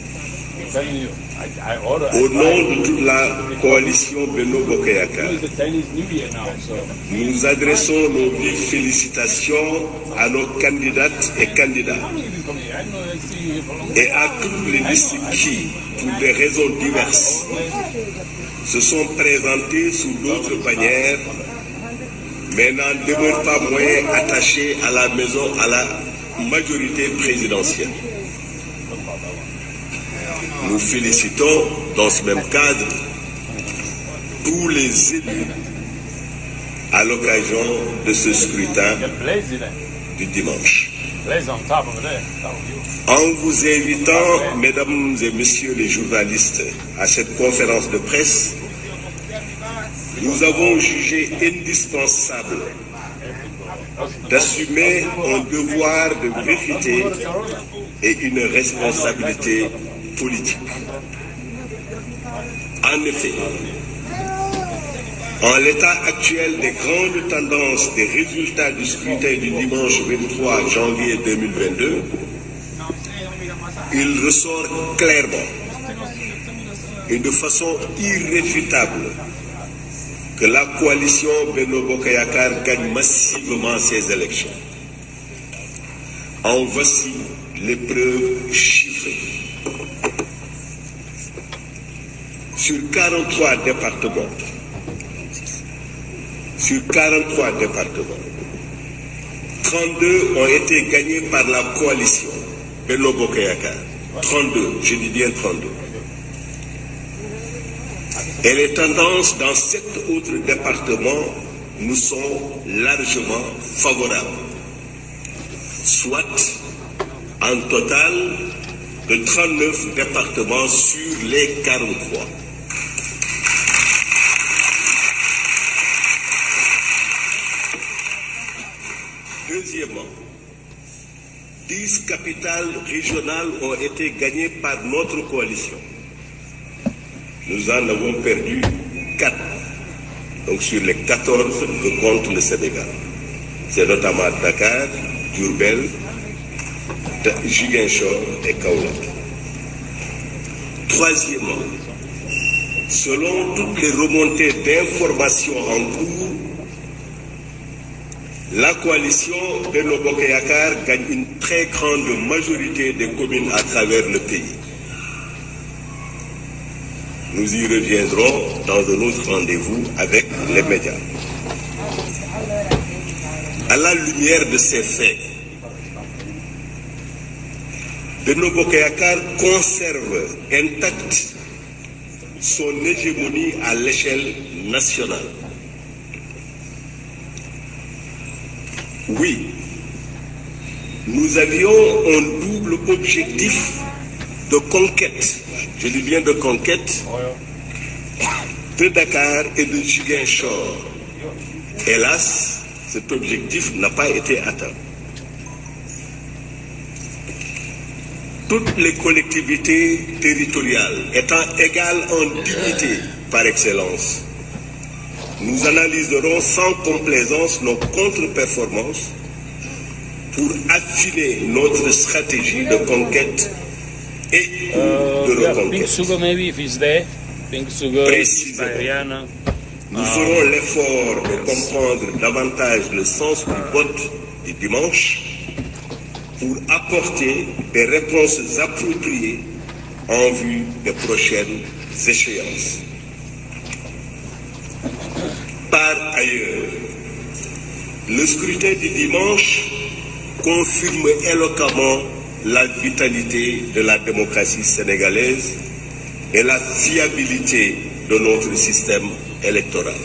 Speaker 5: Au nom de toute la coalition Beno Bokayaka, nous adressons nos vives félicitations à nos candidates et candidats et à toutes les listes qui, pour des raisons diverses, se sont présentés sous d'autres bannières, mais n'en demeurent pas moins attachés à la maison, à la majorité présidentielle. Nous félicitons dans ce même cadre tous les élus à l'occasion de ce scrutin du dimanche. En vous invitant, mesdames et messieurs les journalistes, à cette conférence de presse, nous avons jugé indispensable d'assumer un devoir de vérité et une responsabilité politique. En effet, en l'état actuel des grandes tendances des résultats du scrutin du dimanche 23 janvier 2022, il ressort clairement et de façon irréfutable que la coalition Beno Bokayakar gagne massivement ces élections. En voici les preuves chiffrées. Sur 43 départements, sur 43 départements, 32 ont été gagnés par la coalition Beno Bokayakar. 32, je dis bien 32. Et les tendances dans sept autres départements nous sont largement favorables. Soit un total de 39 départements sur les 43. Deuxièmement, 10 capitales régionales ont été gagnées par notre coalition. Nous en avons perdu 4. Donc sur les 14 que compte le Sénégal. C'est notamment Dakar, Durbel, Giguinchor et Kaolack. Troisièmement, selon toutes les remontées d'informations en cours, la coalition Beno Bokeyakar gagne une très grande majorité des communes à travers le pays. Nous y reviendrons dans un autre rendez-vous avec les médias. À la lumière de ces faits, Beno Bokeyakar conserve intacte son hégémonie à l'échelle nationale. Oui, nous avions un double objectif de conquête, je dis bien de conquête, de Dakar et de Ziguinchor. Hélas, cet objectif n'a pas été atteint. Toutes les collectivités territoriales étant égales en dignité par excellence, nous analyserons sans complaisance nos contre-performances pour affiner notre stratégie de conquête et
Speaker 9: Uh,
Speaker 5: de
Speaker 9: yeah, pink
Speaker 5: reconquête.
Speaker 9: sugar maybe if it's there. Pink sugar,
Speaker 5: Précisément.
Speaker 9: Rihanna.
Speaker 5: Nous ferons l'effort de comprendre davantage le sens du vote du dimanche pour apporter des réponses appropriées en vue des prochaines échéances. Par ailleurs, le scrutin du dimanche confirme éloquemment la vitalité de la démocratie sénégalaise et la fiabilité de notre système électoral.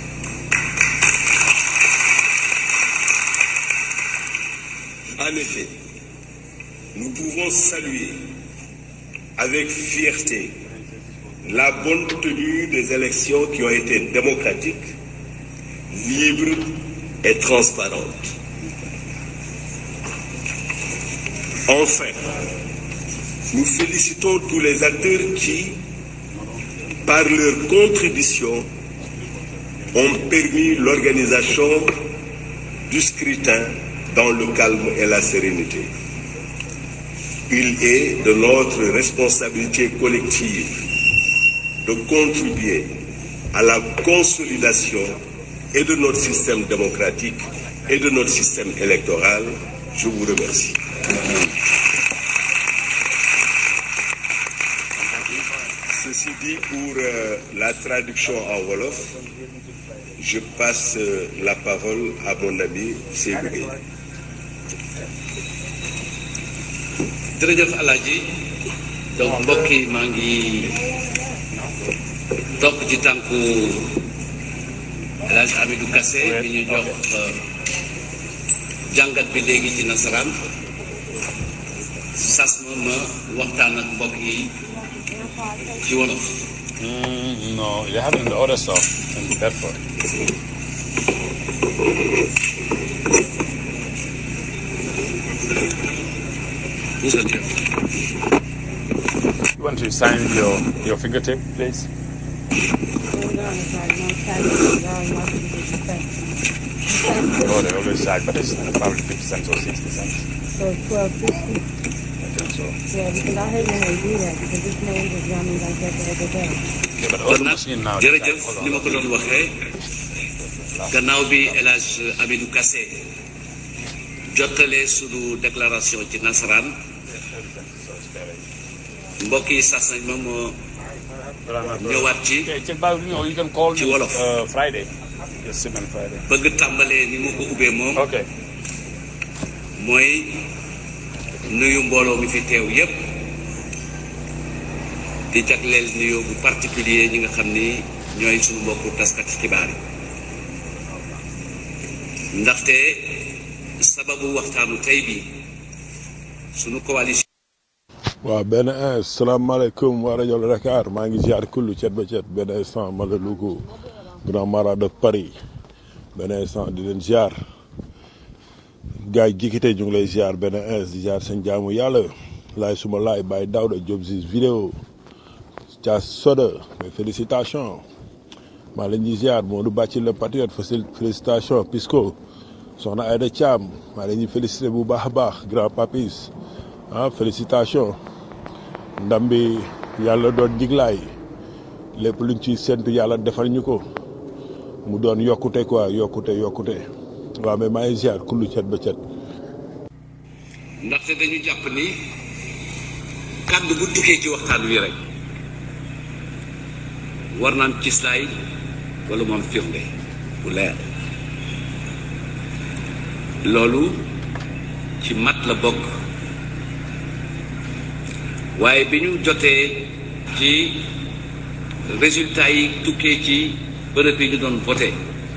Speaker 5: En effet, nous pouvons saluer avec fierté la bonne tenue des élections qui ont été démocratiques, libres et transparentes. Enfin, nous félicitons tous les acteurs qui, par leur contribution, ont permis l'organisation du scrutin dans le calme et la sérénité. Il est de notre responsabilité collective de contribuer à la consolidation et de notre système démocratique et de notre système électoral. Je vous remercie. Ceci dit, pour euh, la traduction en Wolof, je passe euh, la parole à mon ami Seydou Gueye.
Speaker 7: jërëjëf Alaaji donc mbokk yi maa ngi topp ci tànku El Hadj Amidou Kassé bi ñu jox euh, jàngat bi léegi ci nasaraan sas ma ma waxtaan ak mbokk yi ci wolof
Speaker 6: Mm, no, they have it in the other stuff in Bedford.
Speaker 7: Moussa Diop.
Speaker 6: You want to sign your, your fingertip, please?
Speaker 8: Hold on, it's like no time. Y'all, y'all can get your back.
Speaker 6: Oh, they always side, but it's probably 50 cents or 60 cents.
Speaker 8: So twelve fifty.
Speaker 6: I think so.
Speaker 8: Yeah, because I hate when they do that because this man just got me like that the other day.
Speaker 6: Yeah, but
Speaker 7: kon
Speaker 6: all the
Speaker 7: nag
Speaker 6: machine now. they
Speaker 7: jërëjëf
Speaker 6: got-
Speaker 7: ni ma ko doon waxee gannaaw bi El Hadj Amidou Kassé jottalee sunu déclaration ci nasaraan mbokk yi sas nañ ma moo ñëwaat ci
Speaker 6: Okay, check back, you know, you can call
Speaker 7: Ci
Speaker 6: me
Speaker 7: Wolof.
Speaker 6: uh, Friday. Just sit on Friday.
Speaker 7: bëgg tàmbalee ni ma ko ubbee moom
Speaker 6: Okay.
Speaker 7: mooy nuyu mbooloo mi fi teew yépp di jagleel nuyoo bu particulier ñi nga xam ni ñooy suñu mbokku taskati xibaar yi ndaxte sababu waxtaanu tey bi suñu coalition
Speaker 10: waaw benn instant salaamaaleykum waa rajo Dakar maa ngi ziar kullu cet ba cet benn instant ma la Louga grand marat de Paris benn instant di leen ziar gars yi jikkite ñu ngi lay ziar benn instant di ziar seen jaamu yàlla laay suma laay bàyyi Daouda Diop Ziz vidéo Dia Soda mais félicitations maa leen di ziar Modou Bàcci le patriote facil félicitations Pisco soxna Aïda Thiam maa leen di félicité bu baax a baax grand papis ah félicitations ndam bi yàlla doon jiglaay lépp luñ ci séntu yàlla defal ñu ko mu doon yokkute quoi yokkute yokkute waaw mais maa ngi ziar kullu cet ba cet
Speaker 7: ndaxte dañu jàpp ni kàddu bu tukkee ci waxtaan wi rek war naan cislaay wala moom firnde bu leer loolu ci mat la bokk waaye bi ñu jotee ci résultat yi tukkee ci bërëb yi ñu doon voté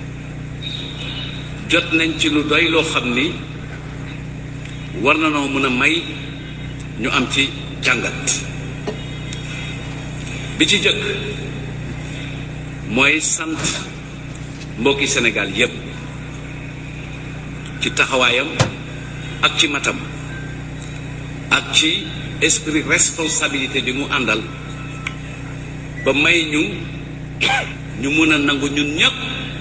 Speaker 7: jot nañ ci lu doy loo xam ni war na noo mën a may ñu am ci jàngat bi ci jëkk mooy sant mbokki Sénégal yépp ci taxawaayam ak ci matam ak ci esprit responsabilité bi mu àndal ba may ñu ñu mën a nangu ñun ñépp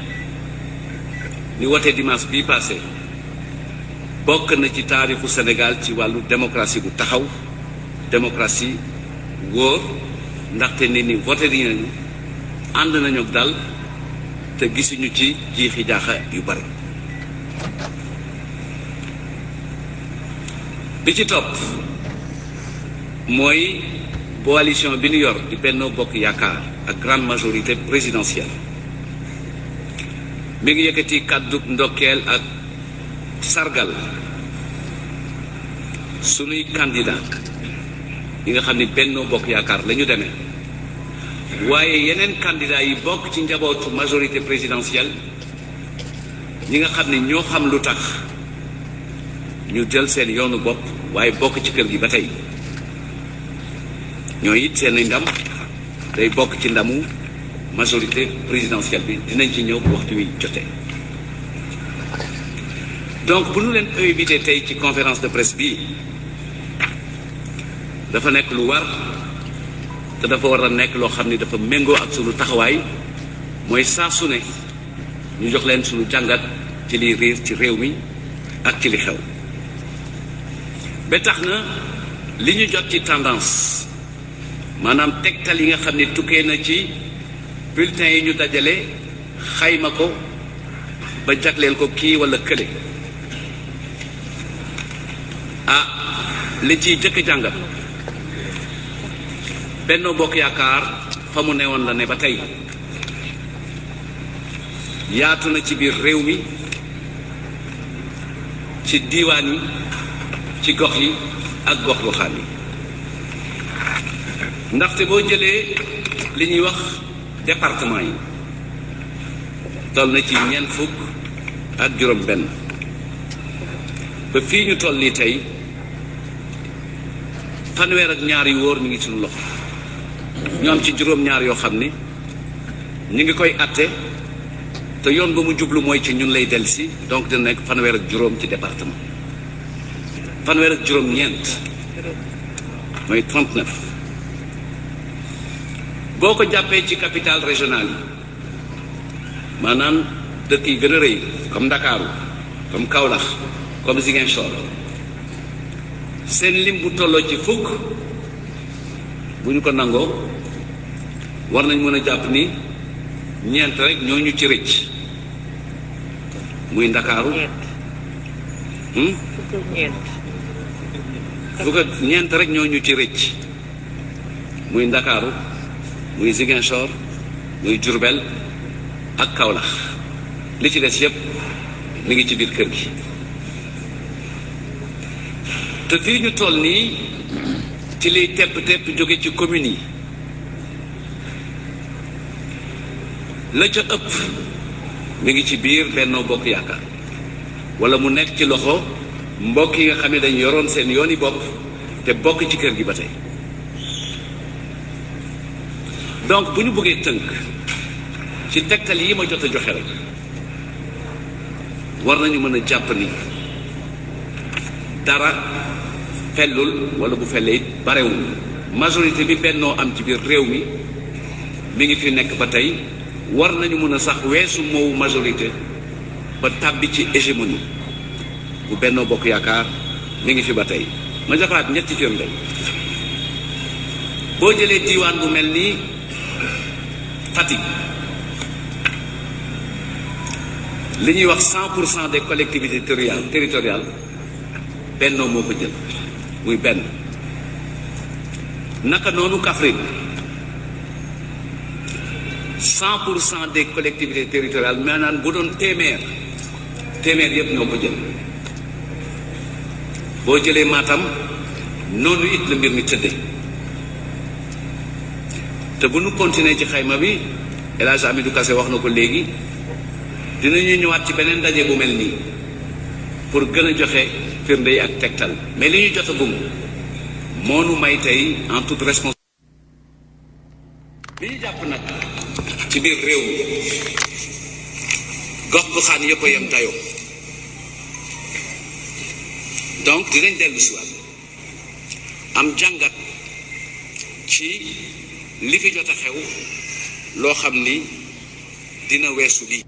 Speaker 7: ni wote dimanche bii passé bokk na ci taarixu Sénégal ci wàllu démocratie bu taxaw démocratie wóor ndaxte nit ñi voté nañu ànd nañu ak dal te gisuñu ci jiixi jaaxa yu bari bi ci topp mooy coalition bi ñu yor di Benno Bokk Yaakaar ak grande majorité présidentielle mi ngi yëkkati kàddu ndokkeel ak sargal sunuy candidat yi nga xam ni Benno Bokk Yaakaar la ñu demee waaye yeneen candidat yi bokk ci njabootu majorité présidentielle ñi nga xam ni ñoo xam lu tax ñu jël seen yoonu bopp waaye bokk ci kër gi ba tey ñoo it seen ndam day bokk ci ndamu majorité présidentielle bi dinañ ci ñëw waxtu wi jotee donc bu ñu leen invité tey ci conférence de presse bii dafa nekk lu war te dafa war a nekk loo xam ni dafa méngoo ak sunu taxawaay mooy saa su ne ñu jox leen sunu jàngat ci liy riir ci réew mi ak ci li xew ba tax na li ñu jot ci tendance maanaam tegtal yi nga xam ne tukkee na ci bulletin yi ñu dajale xayma ko ba jagleel ko kii walla kële ah li ciy jëkk jàngat Benno Bokk Yaakaar fa mu newoon la ne ba tey yaatu na ci biir réew mi ci diiwaan yi ci gox yi ak gox goxaan yi ndaxte boo jëlee li ñuy wax département yi toll na ci ñeent fukk ak juróom benn ba fii ñu toll nii tey fanweer ak ñaar yu wóor mi ngi suñu loxo ñu am ci juróom ñaar yoo xam ni ñu ngi koy atte te yoon ba mu jublu mooy ci ñun lay dellusi donc dina nekk fanweer ak juróom ci département fanweer ak juróom ñeent mooy 39 boo ko jàppee ci capitale régionale yi maanaam dëkk yi gën a rëy comme Ndakaaru comme Kaolack comme Ziguinchor seen lim bu tolloo ci fukk bu ñu ko nangoo war nañ mën a jàpp ni ñeent rek ñoo ñu ci rëcc muy Ndakaaru fukk ak ñeent rek ñoo ñu ci rëcc muy Ndakaaru muy Ziguinchor muy Diourbel ak Kaolack li ci des yépp mi ngi ci biir kër gi te fii ñu toll nii ci liy tepp tepp jóge ci communes yi la ca ëpp mi ngi ci biir Benno Bokk Yaakaar wala mu nekk ci loxo mbokk yi nga xam ne dañ yoroon seen yooni bopp te bokk ci kër gi ba tey donc bu ñu bëggee tënk ci tegtal yi ma jot a joxe rek war nañu mën a jàpp ni dara fellul wala bu fellee it barewul majorité bi bennoo am ci biir réew mi mi ngi fi nekk ba tey war nañu mën a sax weesu moowu majorité ba tàbbi ci hégémonie bu bennoo bokk yaakaar mi ngi fi ba tey ma joxaat ñetti firnde boo jëlee diiwaan bu mel nii Fatick li ñuy wax cent pour cent des collectivités territoriales territoriales bennoo moo ko jël muy benn naka noonu Kaffrine cent pour cent des collectivités territoriales maanaam bu doon téeméer téeméer yépp ñoo ko jël boo jëlee Matam noonu it la mbir mi tëdde te bu nu continuer ci xayma bi El Hadj Amidou Kassé wax na ko léegi dinañu ñëwaat ci beneen ndaje bu mel nii pour gën a joxe firnde yi ak tegtal mais li ñu jot a gum moo nu may tey en toute responsabilité li ñu jàpp nag ci biir réew mi gox goxaan yëpp a yem dayoo donc dinañ dellu si waat am jàngat ci li fi jot a xew loo xam ni dina weesu lii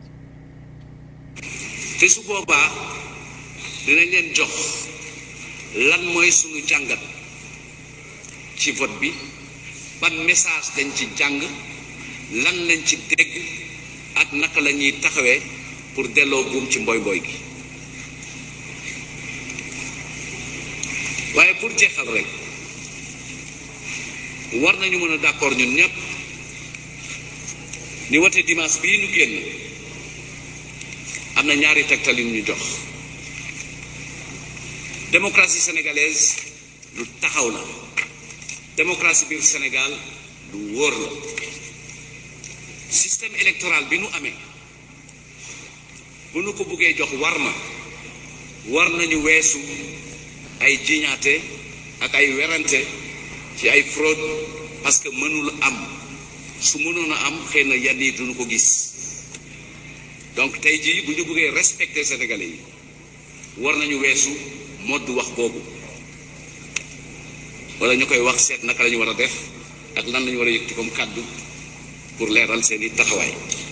Speaker 7: te su boobaa dinañ leen jox lan mooy sunu jàngat ci vote bi ban message dañ ci jàng lan lañ ci dégg ak naka la ñuy taxawee pour delloo buum ci mboy mboy gi waaye pour jeexal rek war nañu mën a d'accord ñun ñëpp ni wote dimanche bii nu génn am na ñaari tegtal yu ñu jox démocratie sénégalaise lu taxaw la démocratie biir Sénégal lu wóor la système électoral bi nu amee bu nu ko buggee jox war ma war nañu weesu ay jiñaate ak ay werante ci ay fraude parce que mënul am su mënoon a am xëy na yenn yi duñu ko gis donc tey jii bu ñu bëggee respecter sénégalais yi war nañu weesu modd wax boobu wala ñu koy wax seet naka la ñu war a def ak lan la ñu war a yëkkati comme kàddu pour leeral seeni taxawaay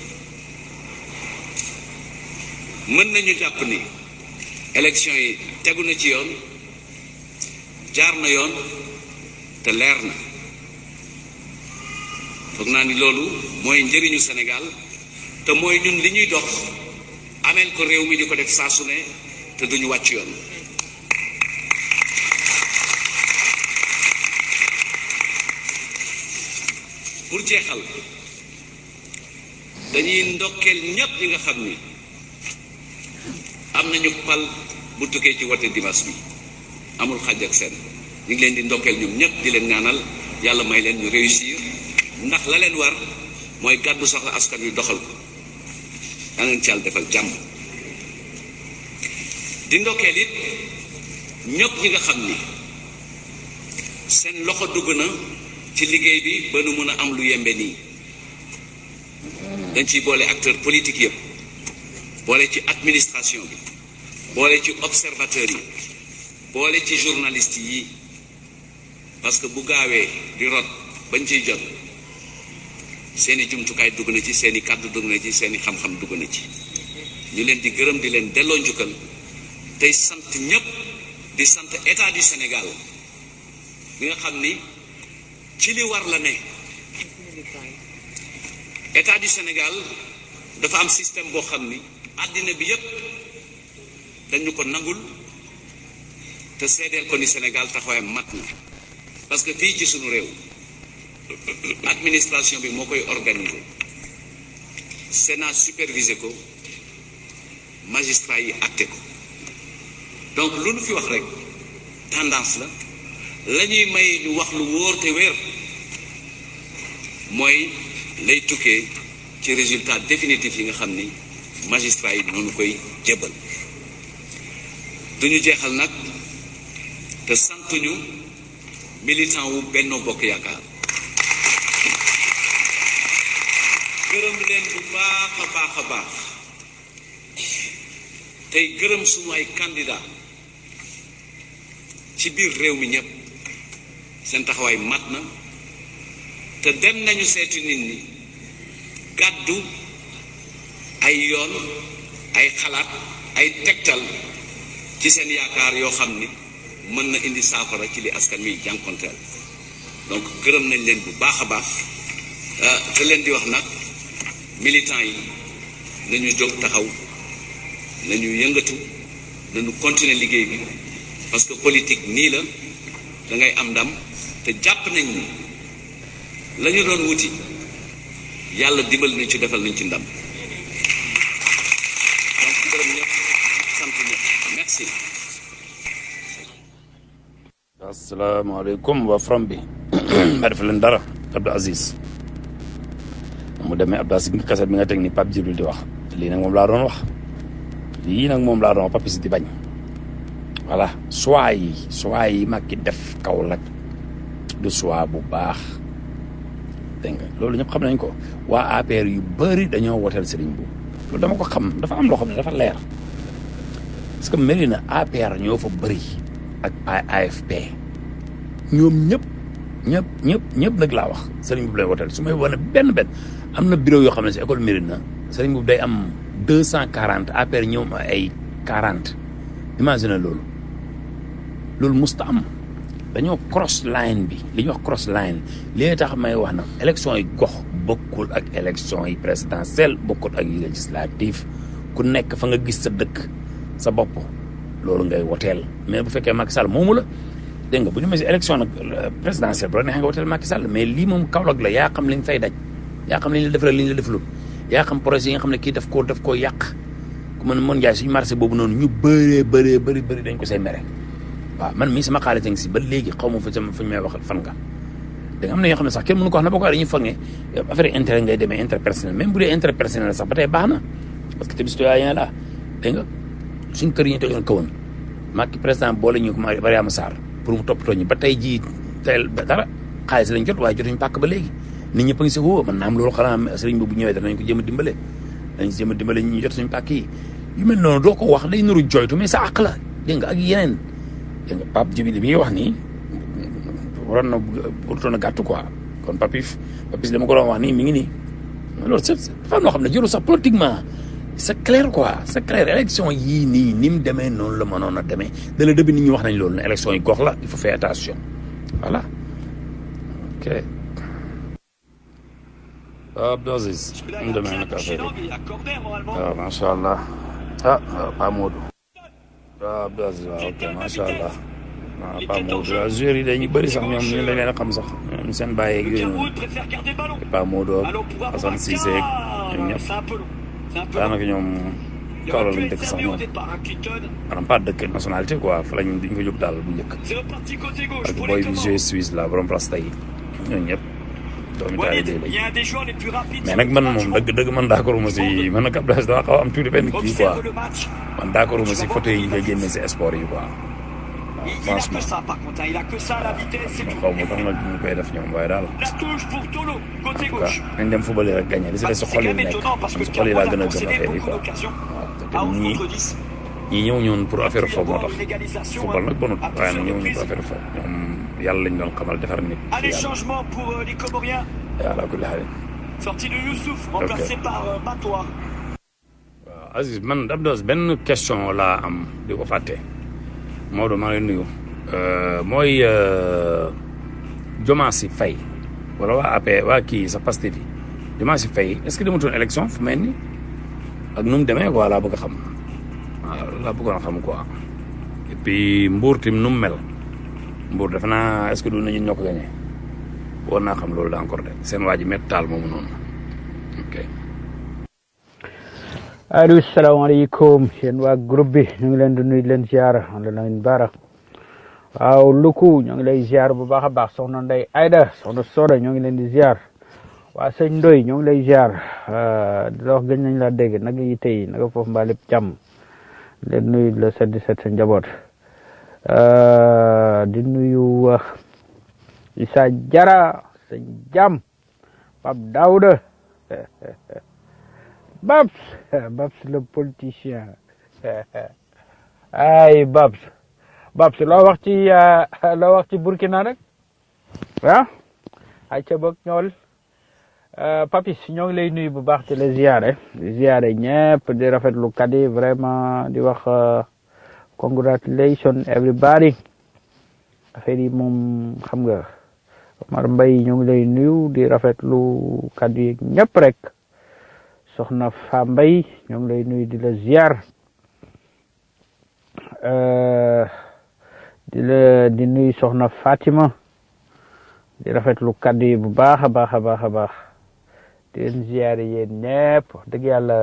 Speaker 7: mën nañu jàpp ni élection yi tegu na ci yoon jaar na yoon te leer na foog naa ni loolu mooy njëriñu Sénégal te mooy ñun li ñuy dox ameel ko réew mi di ko def saa su ne te duñu wàcc yoon pour jeexal dañuy ndokkeel ñépp ñi nga xam ni am nañu pal bu tukkee ci wote dimanche bi amul xàjj ak seen ñu ngi leen di ndokkeel ñoom ñépp di leen ñaanal yàlla may leen ñu réussir ndax la leen war mooy gàddu soxla askan wi doxal ko yaa leen ci yàlla defal jàmm di ndokkeel it ñëpp ñi nga xam ni seen loxo dugg na ci liggéey bi ba nu mën a am lu yembe nii dañ ciy boole acteur politique yëpp boole ci administration bi boole ci observateur yi boole ci journaliste yi parce que bu gaawee di rot bañ ciy jot seeni jumtukaay dugg na ci seeni kàddu dugg na ci seeni xam-xam dugg na ci ñu leen di gërëm di leen delloo njukkal tey sant ñëpp di sant état du Sénégal bi nga xam ni ci li war la ne état du Sénégal dafa am système boo xam ni àddina bi yépp dañu ko nangul te seedeel ko ni Sénégal taxawaayam mat na parce que fii ci sunu réew administration bi moo koy organiser Sénat supervisé ko magistrat yi acté ko donc lu nu fi wax rek tendance la la ñuy may ñu wax lu wóor te wér mooy lay tukkee ci résultat définitif yi nga xam ni magistrat yi noonu koy jébbal duñu jeexal nag te santuñu militant wu Benno Bokk Yaakaar gërëm leen bu baax a baax a baax tey gërëm sunu ay candidat ci biir réew mi ñëpp seen taxawaay mat na te dem nañu seeti nit ñi gàddu ay yoon ay xalaat ay tegtal ci seen yaakaar yoo xam ni mën na indi saafara ci li askan wi jànkonteel donc gërëm nañ leen bu baax a baax te leen di wax nag militants yi nañu jóg taxaw nañu yëngatu nañu continuer liggéey bi parce que politique nii la da ngay am ndam te jàpp nañ ni la ñu doon wuti yàlla dimbal nañ ci defal nañ ci ndam donc gërëm ñëpp sant ñëpp merci.
Speaker 6: asalaamaaleykum waa from bi ma def leen dara Abdou Aziz mu demee Abdou Aziz nga kaset bi nga teg ni Pape Djibril di wax lii nag moom laa doon wax lii nag moom laa doon wax Papis di bañ voilà choix yi choix yi Macky def Kaolack du choix bu baax dégg nga loolu ñëpp xam nañ ko waa APR yu bëri dañoo woteel Serigne Mboup loolu dama ko xam dafa am loo xam ne dafa leer parce que mel na APR ñoo fa bëri ak AFP ñoom ñëpp ñëpp ñëpp ñëpp nag laa wax Serigne Mboup lay woteel su may wane benn benn am na bureau yoo xam ne si école Mérina na Serigne Mboup day am deux cent quarante APR ñoom ay quarante imagine loolu loolu musta am dañoo cross line bi li ñuy wax cross line li tax may wax na élection yi gox bokkul ak élection yi présidentielle bokkul ak yi législative ku nekk fa nga gis sa dëkk sa bopp loolu ngay woteel mais bu fekkee Macky Sall moomu la dégg nga bu ñu mel si élection nag présidentielle bu la neexee nga woteel Macky Sall mais lii moom Kaolack la yaa xam li nga fay daj yaa xam li ñu la defal li ñu la defalul yaa xam projet yi nga xam ne kii daf koo daf koo yàq ku mën mën jaay suñu marché boobu noonu ñu bëree bëree bëri bëri dañ ko say mere waaw man mii sama xaalis ngi si ba léegi xaw ma fa sama fu ñu may wax fan nga da nga am na yoo xam ne sax kenn mënu ko wax na boo ko dañuy foog ne affaire intérêt ngay demee intérêt personnel même bu dee intérêt personnel sax ba tey baax na parce que tamit citoyen la dégg nga suñ kër yi ñu tegoon kawoon Macky président boole ñu ko Mariama Sarr pour mu toppatoo ñu ba tey jii teel ba dara xaalis lañ jot waaye jotuñu pàkk ba léegi nit ñëpp a ngi si woo man naa am loolu xanaa sëriñ bi bu ñëwee danañ ko jéem a dimbale dañ jéem a dimbale ñu jot suñu pàkk yi yu mel noonu doo ko wax day nuru joytu mais sa àq la dégg nga ak yeneen dégg nga Pape Djibi li muy wax nii waroon na warutoon a gàtt quoi kon Papif Papis dama ko doon wax nii mi ngi nii loolu c'est dafa am loo xam ne jëru sax politiquement c'est clair quoi c'est clair élection yii nii ni mu demee noonu la mënoon a demee dès le début nit ñi wax nañ loolu ne élection yi gox la il faut faire attention voilà ok waaw Abdou Aziz mu demee nag affaire yi waaw macha allah ah waaw Pa Modou waaw Abdou Aziz waaw ok macha allah waaw Pa Modou waaw joueurs yi dañuy bëri sax ñoom ñu leen leen a xam sax ñoom seen bàyyi ak yooyu noonu Pa Modou ak Assane Cissé ak ñoom ñëpp daanaka ñoom Kaolack lañ dëkk sax ñoom maanaam pas dëkk nationalité quoi fa lañ duñ ko jóg daal bu njëkk ak boy bi joué Suisse la borom rasta yi ñooñu ñëpp doomi taal yi lañ mais nag man moom dëgg dëgg man d'accord ma si man nag Abdoulaye dama xaw am tuuti benn kii quoi man d'accord ma si photo yi nga génne si sport yi quoi franchement xaw ma tax nag ñu koy def ñoom waaye daal en tout cas nañ dem football rek gagné li si des si xol yi nekk man si xol yi laa gën a gëm affaire yi quoi waaw te tamit ñii ñii ñëw ñoon pour affaire foofu moo tax football nag bonut waaye nag ñëw ñu pour affaire foofu ñoom yàlla lañ doon xamal defar nit
Speaker 11: Allez, changement pour euh, les Comoriens.
Speaker 6: yàlla kulli xaalin
Speaker 11: Sortie de Youssouf, remplacé par euh, Matois.
Speaker 6: waaw Aziz man Abdou benn question laa am di ko fàtte Maodo maa ngi lay nuyu mooy Diomaye Faye wala waa AP waa kii sa Pastef yi Diomaye Faye est-ce que demutoon élection fu mel ni ak nu mu demee quoi laa bëgg a xam waaw laa bëggoon a xam quoi et puis Mbour tim nu mu mel Mbour defe naa est-ce que du nañu ñoo ko gagné woon naa xam loolu da encore de seen waa ji métti taal moomu noonu ok.
Speaker 12: allo salaamaaleykum yéen waa groupe bi ñu ngi leen di nuyu di leen ziar la leen baara waaw luku ñu ngi lay ziar bu baax a baax soxna Ndey Ayda soxna Soda ñu ngi leen di ziar waa sëñ Ndoy ñu ngi lay ziar di la wax gëj nañ la dégg naka yi tey naka foofu mbaa lépp jàmm leen nuyu la set di set sa njaboot di nuyu Issa Jara sëñ Jam Pape Daouda Babs Babs le politicien ay Babs Babs loo wax ci loo wax ci Burkina rek ah ay ca bëgg ñool Papis ñoo ngi lay nuyu bu baax ci la ziare di ziare ñëpp di rafetlu kat yi vraiment di wax congratulation everybody affaire yi moom xam nga Omar Mbaye ñoo ngi lay nuyu di rafetlu kat yi ñëpp rek soxna Fa Mbay ñoo ngi lay nuyu di la ziar di la di nuyu soxna Fatima di rafetlu kaddu yi bu baax a baax a baax a baax di leen ziar yéen ñëpp dëgg yàlla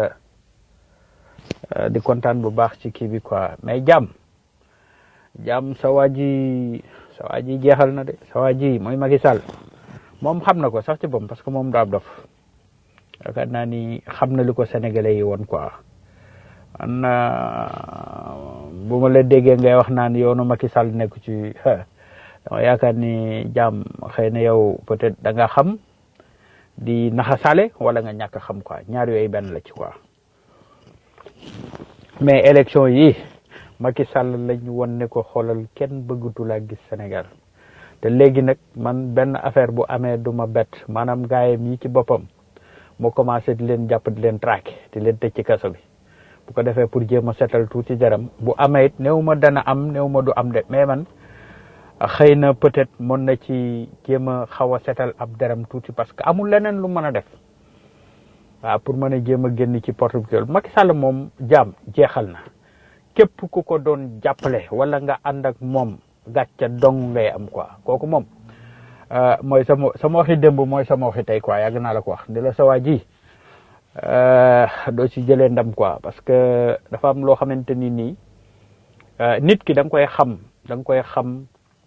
Speaker 12: di kontaan bu baax ci kii bi quoi mais jàmm jàmm sa waa ji sa waa ji jeexal na de sa waa ji mooy Macky Sall moom xam na ko sax ci boppam parce que moom daa dof yaakaar naa ni xam na li ko sénégalais yi woon quoi man bu ma la déggee ngay wax naan yoonu Macky Sall nekk ci dama yaakaar ni jàmm xëy na yow peut-être da nga xam di naxasale wala nga ñàkk xam quoi ñaar yooyu benn la ci quoi mais élection yi Macky Sall lañ won ne ko xoolal kenn bëggatu laa gis Sénégal te léegi nag man benn affaire bu amee du ma bett maanaam gaayam yi ci boppam moo commencé di leen jàpp di leen traqué di leen tëj ci kaso bi bu ko defee pour jéem a setal tuuti jaram bu amee it néew ma dana am néew ma du am de mais man xëy na peut-être mën na ci jéem a xaw a setal ab deram tuuti parce que amul leneen lu mën a def waaw pour mën a jéem a génn ci porte bi Macky Sall moom jaam jeexal na képp ku ko doon jàppale wala nga ànd ak moom gàcca dong ngay am quoi kooku moom mooy sama sama waxi démb mooy sama waxi tey quoi yàgg naa la ko wax ni la sa waa ji doo ci jëlee ndam quoi parce que dafa am loo xamante ni nii nit ki da nga koy xam da nga koy xam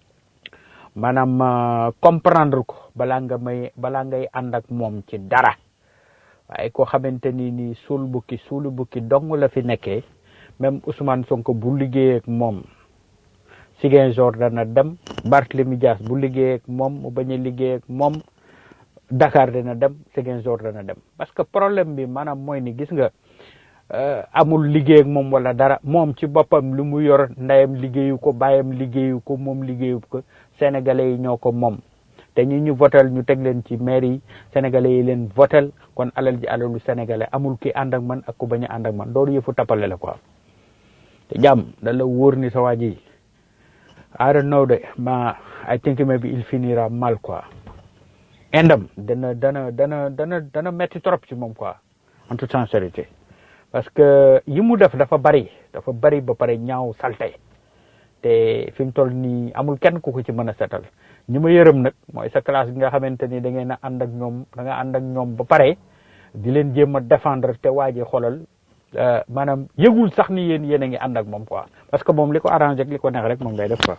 Speaker 12: maanaam comprendre ko balaa nga may balaa ngay ànd ak moom ci dara waaye koo xamante ni nii suul bukki suulu bukki dong la fi nekkee même Ousmane Sonko bu liggéeyee ak moom Ziguinchor dana dem Barthélemy Dias bu liggéeyee ak moom mu bañ a liggéey ak moom Dakar dana dem Ziguinchor dana dem parce que problème bi maanaam mooy ni gis nga amul liggéey ak moom wala dara moom ci boppam lu mu yor ndeyam liggéeyu ko bàyyam liggéeyu ko moom liggéeyu ko sénégalais yi ñoo ko moom te ñi ñu votel ñu teg leen ci maire yi sénégalais yi leen votel kon alal ji alalu sénégalais amul ki ànd ak man ak ku bañ a ànd ak man loolu yëfu tappale la quoi te jàmm da la wóor ni sa waa ji I don't know de ma I think maybe il finira mal quoi indam dana dana dana dana dana metti trop ci moom quoi en toute sincérité parce que yi mu def dafa bari dafa bari ba pare ñaaw salte te fi mu toll nii amul kenn ku ko ci mën a setal ñi ma yërëm nag mooy sa classe bi nga xamante ni da ngeen a ànd ak ñoom da nga ànd ak ñoom ba pare di leen jéem a défendre te waaje xoolal maanaam yëgul sax ni yéen yéen a ngi ànd ak moom quoi parce que moom li ko arrangé ak li ko neex rek moom ngay def quoi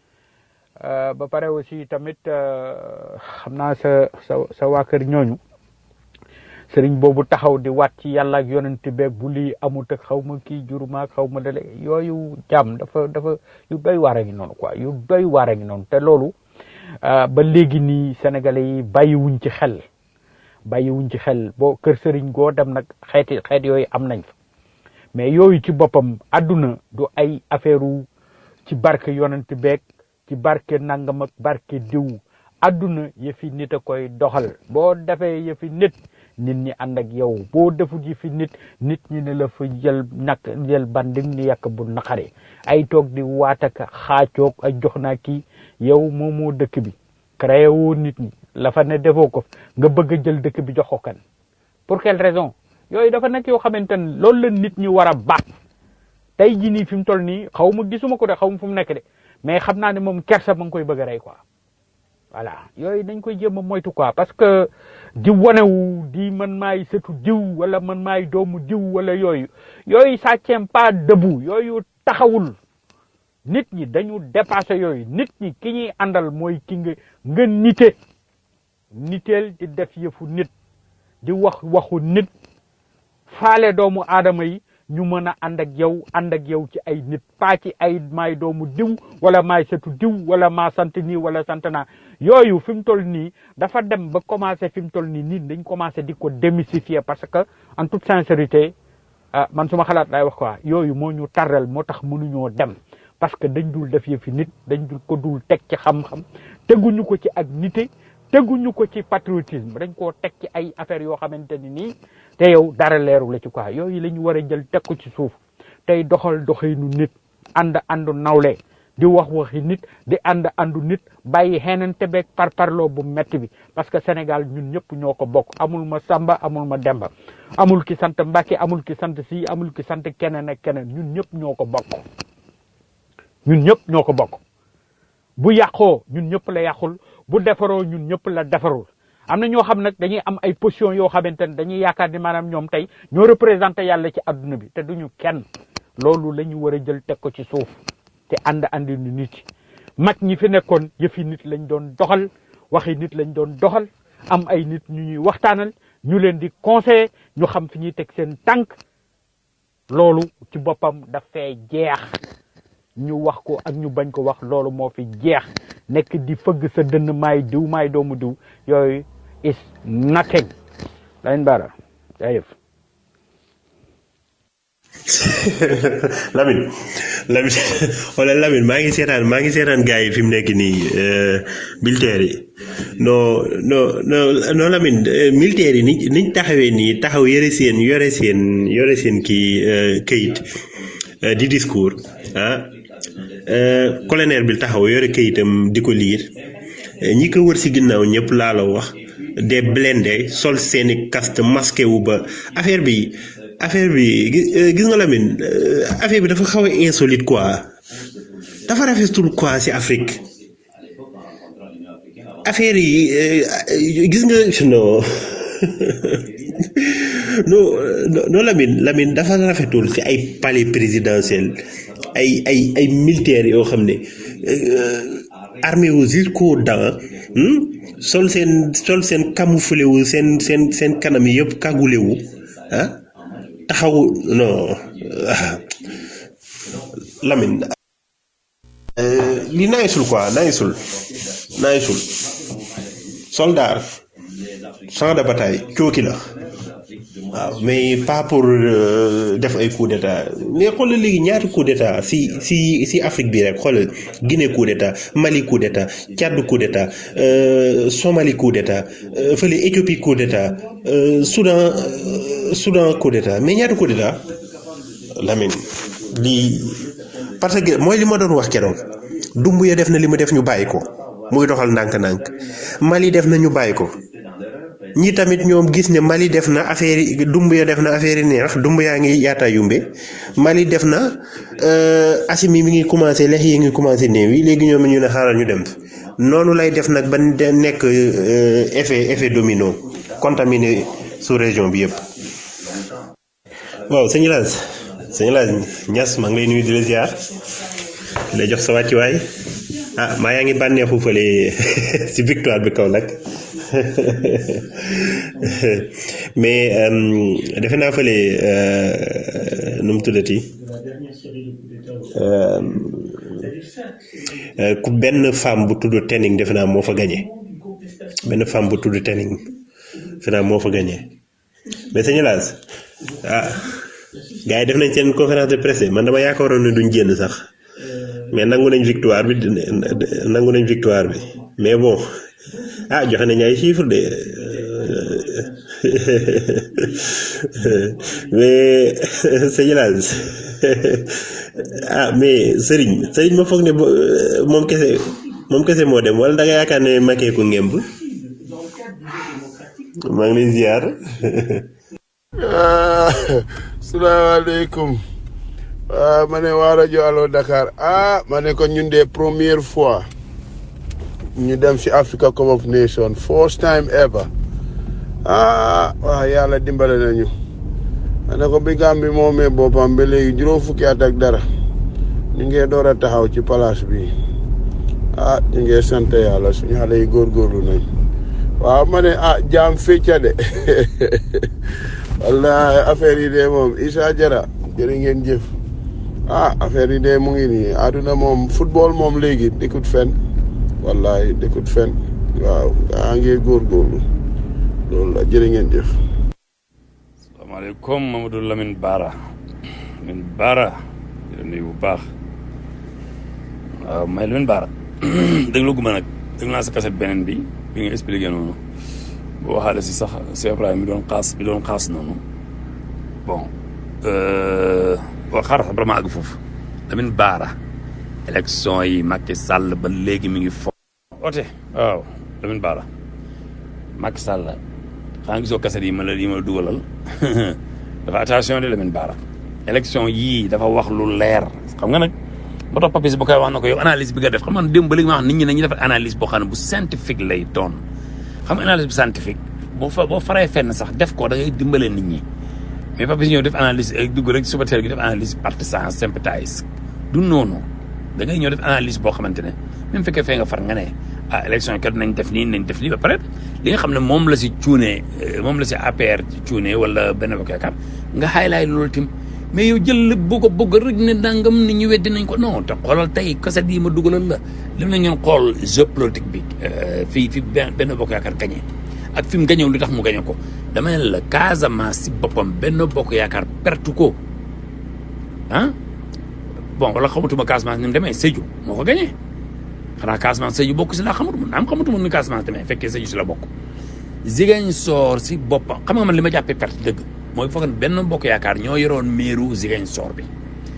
Speaker 12: ba pare aussi tamit xam naa sa sa sa waa kër ñooñu sëriñ boobu taxaw di waat ci yàlla ak yonent beeg bu lii amut ak xaw ma kii jurumaak xaw ma dale yooyu jàmm dafa dafa yu doy waar a ngi noonu quoi yu doy waar a ngi noonu te loolu ba léegi nii sénégalais yi bàyyiwuñ ci xel bàyyiwuñ ci xel boo kër sëriñ goo dem nag xeeti xeet yooyu am nañ fa mais yooyu ci boppam àdduna du ay affaire ci barke yonent beeg ci barke nangam ak barke diw àdduna yëfi nit a koy doxal boo defee yëfi nit nit ñi ànd ak yow boo defut yëfi nit nit ñi ne la fa jël nak jël bandim ni yàq bu naqari ay toog di waataka xaacoog ay jox naa kii yow moom moo dëkk bi créé woo nit ñi la fa ne defoo ko nga bëgg a jël dëkk bi jox ko kan pour quelle raison yooyu dafa nekk yoo xamante ne loolu la nit ñi war a baat tey jii nii fi mu toll nii xaw ma gisuma ko de xaw ma fu mu nekk de mais xam naa ne moom kersa ma ngi koy bëgg a rey quoi voilà yooyu dañ koy jéem a moytu quoi parce que di wanewu di man maay sëtu diw wala man maay doomu diw wala yooyu yooyu ça tient pas debout yooyu taxawul nit ñi dañu dépassé yooyu nit ñi ki ñuy àndal mooy ki nga nga nite niteel di def yëfu nit di wax waxu nit faale doomu aadama yi ñu mën a ànd ak yow ànd ak yow ci ay nit pas ci ay maay doomu diw wala maay sëtu diw wala maa sant nii wala sant naa yooyu fi mu toll nii dafa dem ba commencé fi mu toll nii nit dañ commencé di ko démystifier parce que en toute sincérité ah man suma xalaat lay wax quoi yooyu moo ñu tarrel moo tax mënuñoo dem parce que dañ dul def yëfi nit dañ dul ko dul teg ci xam-xam teguñu ko ci ak nité teguñu ko ci patriotisme dañ koo teg ci ay affaires yoo xamante ni nii te yow dara leeru la ci quoi yooyu la ñu war a jël teg ko ci suuf tey doxal doxinu nit ànd àndu nawle di wax waxi nit di ànd àndu nit bàyyi xeenante beeg par parloo bu metti bi parce que Sénégal ñun ñëpp ñoo ko bokk amul ma Samba amul ma Demba amul ki sant Mbacke amul ki sant si amul ki sant keneen ak keneen ñun ñëpp ñoo ko bokk ñun ñëpp ñoo ko bokk bu yàqoo ñun ñëpp la yàqul bu defaroo ñun ñëpp la defarul am na ñoo xam nag dañuy am ay position yoo xamante ne dañuy yaakaar ni maanaam ñoom tey ñoo représenté yàlla ci adduna bi te duñu kenn loolu la ñu war a jël teg ko ci suuf te ànd andi nu nit mag ñi fi nekkoon yëfi nit lañ doon doxal waxi nit lañ doon doxal am ay nit ñu ñuy waxtaanal ñu leen di conseiller ñu xam fi ñuy teg seen tànk loolu ci boppam daf fee jeex ñu wax ko ak ñu bañ ko wax loolu moo fi jeex nekk di fëgg sa dënn maay diw maay doomu diw yooyu is nothing lañ bara jayëf
Speaker 13: Lamine Lamine wala Lamine maa ngi seetaan maa ngi seetaan gars yi fi mu nekk nii militaire yi non non non non Lamine militaire yi ni niñ taxawee nii taxaw yore seen yore seen yore seen kii këyit di discours ah euh, colonel bi taxaw yore kayitam di ko liir ñi ko wër si ginnaaw ñëpp laa la wax des blindés sol seeni casque masqué wu ba affaire bi affaire bi gi- euh, gis nga Lamine euh, affaire bi dafa xaw a insolite quoi dafa rafetul quoi si Afrique affaire yi euh, gis nga non non non non Lamine Lamine dafa rafetul ci ay palais présidentiel ay ay ay militaires yoo xam ne euh, armé wu jusqu'aux dents hmm? sol seen sol seen camouflé wu seen seen seen kanam yi yëpp kagule wu ah taxaw non ah. Lamine euh, li nayisul quoi nayisul nayisul soldat champ de bataille cooki la waaw mais pas pour euh, def ay coup d'état mais xoolal léegi ñaata coup d'état si si si Afrique bi rek xoolal Guinée coup d'état Mali coup d'état Tchad coup d'état euh, Somalie coup d'état euh, fële Éthiopie coup d'état euh, Soudan euh, Soudan coup d'état mais ñaata coup d'état Lamine lii parce que mooy li ma doon wax keroog Dumbuya def na li mu def ñu bàyyi ko muy doxal ndànk-ndànk Mali def na ñu bàyyi ko ñi tamit ñoom gis ne Mali def na affaire yi Dumbuya def na affaire yi neex Dumbuya ngi yaata yumbe Mali def na euh, Assimi mi ngi commencé lex yi ngi commencé néew yi léegi ñoom ñu ne xaaral ñu dem noonu lay def nag ba de nekk euh, effet effet domino contaminé sous région bi yëpp. waaw sëñ Laas sëñ Laas Ñas maa ngi lay nuyu di la ziar di la jox sa wàccuwaay ah maa yaa ngi bànneexu fële si victoire bi kaw nag mais euh, defe naa fële euh, nu mu tuddati euh, euh, ku benn femme bu tudd Tening defe naa moo fa gañe benn femme bu tudd Tening defe naa moo fa gañe mais sëñ Laas ah gars yi def nañ seen conférence de presse man dama yaakaaroon ne duñ génn sax mais nangu nañ victoire bi nangu nañ victoire bi mais bon ah joxe nañ ay chiffres de mais sëñ Laas ah mais Serigne Serigne ma foog ne bo- moom kese moom kese moo dem wala da nga yaakaar ne makee ko ngemb maa ngi lay ziar.
Speaker 14: salaamaaleykum ah ma ne waa rajo Allo Dakar ah ma ne ko ñun de première fois ñu dem si Africa Cup of Nations first time ever ah waaw yàlla dimbale nañu ma ne ko bi Gambie moomee boppam ba léegi juróom fukki at ak dara ñu ngi door a taxaw ci place bi ah ñu ngi sant yàlla suñu xale yi góorgóorlu nañ waaw ma ne ah jaam fecca de wallahi affaire yi de moom Issa Jara jërë ngeen jëf ah affaire yi de mu ngi nii àdduna moom football moom léegi dëkkut fen wallahi dëkkut fen waaw gaa ngi góorgóorlu loolu la jërë ngeen jëf
Speaker 6: salaamaaleykum Mamadou Lamine Bara Lamine Bara di la nuyu bu baax waaw may Lamine Bara déglu guma nag déglu naa sa kaset beneen bi bi nga expliqué noonu boo waxaale si sax si Ibrahima mi doon xaas mi doon xaas noonu bon boo xaaral sax vraiment àgg foofu Lamine Bara élection yi Macky Sall ba léegi mi ngi fo ote waaw Lamine Bara Macky Sall xanaa gisoo kaset yi ma la yi ma la dugalal dafa attention de Lamine Bara élection yii dafa wax lu leer xam nga nag ba tax papis bu koy wax na ko yow analyse bi nga def xam nga démb ba léegi ma wax nit ñi nañuy def analyse boo xam ne bu scientifique lay doon xam nga analyse bu scientifique boo fa boo faree fenn sax def ko da ngay dimbale nit ñi mais papis ñëw def analyse dugg rek suba teel gi def analyse partisan sympathise du noonu da ngay ñëw def analyse boo xamante ne même fekkee fee nga far nga ne ah élection kat nañ def nii nañ def lii ba pare li nga xam ne moom la si cuune moom la si APR cuune wala benn bokk yaakaar nga highlight loolu tim mais yow jël lépp bu ko bëgg rek ne dangam nit ñi weddi nañ ko non te xoolal tey kaset yi ma dugalal la lim la ngeen xool jeu politique bi fii fi benn bokk yaakaar gañe ak fi mu gañew lu tax mu gañe ko dama ne la Casamance si boppam benn bokk yaakaar pertu ko ah bon wala xamatuma Casamance ni mu demee Sédhiou moo ko gañee xanaa Casamance Sédhiou bokk si laa xamut mun naam xamatuma ni Casamance demee fekkee Sédhiou si la bokk Ziguinchor si boppam xam nga man li ma jàppee perte dëgg mooy foog ne benn bokk yaakaar ñoo yoroon meeru Ziguinchor bi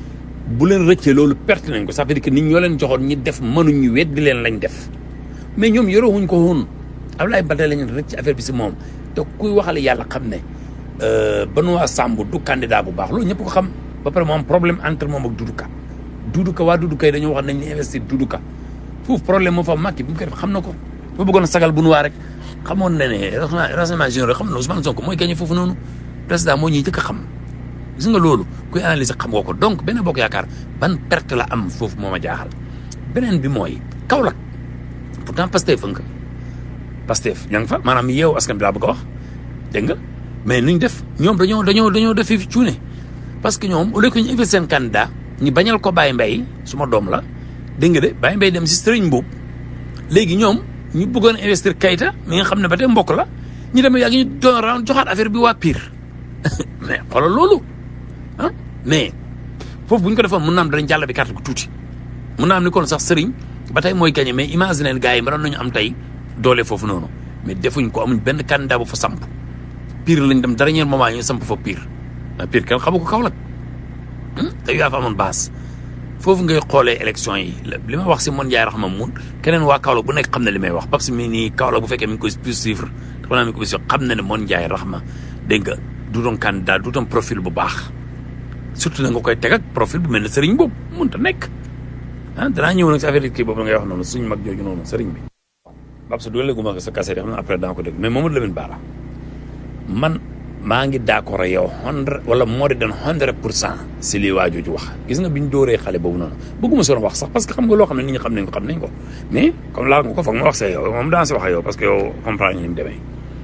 Speaker 6: bu leen rëccee loolu perte nañ ko ça veut dire que nit ñoo leen joxoon ñi def mënuñu weddi leen lañ def mais ñoom yorewuñ ko woon Ablaye Baldé lañ rëcc affaire bi si moom te kuy waxale yàlla xam ne Benoît Sambou du candidat bu baax loolu ñëpp ko xam ba pare mu am problème entre moom ak Doudou Ka Doudou Ka waa Doudou Ka yi dañoo wax nañ ni investir Doudou Ka foofu problème moo fa Macky bi mu koy def xam na ko ba bëggoon a sagal bu nu waa rek xamoon na ne renseignement généraux xam na Ousmane Sonko mooy gagné foofu noonu président moo ñuy jëkk a xam gis nga loolu kuy analyser xam nga ko donc benn bokk yaakaar ban perte la am foofu moo ma jaaxal beneen bi mooy Kaolack pourtant Pastef fa nga Pastef ña nga fa maanaam yeewu askan bi laa bëgg a wax dégg nga mais nuñ def ñoom dañoo dañoo dañoo def fi cuune parce que ñoom au lieu que ñu investir seen candidat ñu bañal ko Baye Mbaye suma doom la dégg nga de Baye Mbaye dem si Serigne Mboup léegi ñoom ñu bëggoon investir Kayta mi nga xam ne ba tey mbokk la ñu dem yàgg ñu doon round joxaat affaire bi waa Pire mais xoolal loolu ah mais foofu bu ñu ko defoon mun naa am danañ jàll bi carte bu tuuti mun naa am ni kon sax Serigne ba tey mooy gagné mais imagine gars yi mënoon nañu am tey doole foofu noonu mais defuñ ko amuñ benn candidat bu fa samp Pire lañ dem dernier moment ñu samp fa Pire mais Pire kenn xamu ko Kaolack te yaa fa amoon base foofu ngay xoolee élection yi li ma wax si mon Ndiaye Rahma mun keneen waa Kaolack bu nekk xam na li may wax Pape si mii nii Kaolack bu fekkee mi ngi koy plus suivre dafa naa mi ngi koy suivre xam na ne mon Ndiaye Rahma dégg nga du doon candidat du doon profil bu baax surtout na nga koy teg ak profil bu mel ne Serigne boobu mënut a nekk ah danaa ñëw nag si affaire kii boobu ngay wax noonu suñu mag jooju noonu Serigne bi. Pape sa dugalee gu ma sa kase xam na après daa ko dégg mais Mamadou Lamine Bara man. maa ngi d'accord ak yow hundred wala moo di doon hundred pour cent si lii waa jooju wax gis nga bi ñu dóoree xale boobu noonu bëgguma si wax sax parce que xam nga loo xam ne nit ñi xam nañ ko xam nañ ko mais comme laal nga ko foog ma wax see yow moom daan si wax ak yow parce que yow comprendre ni mu demee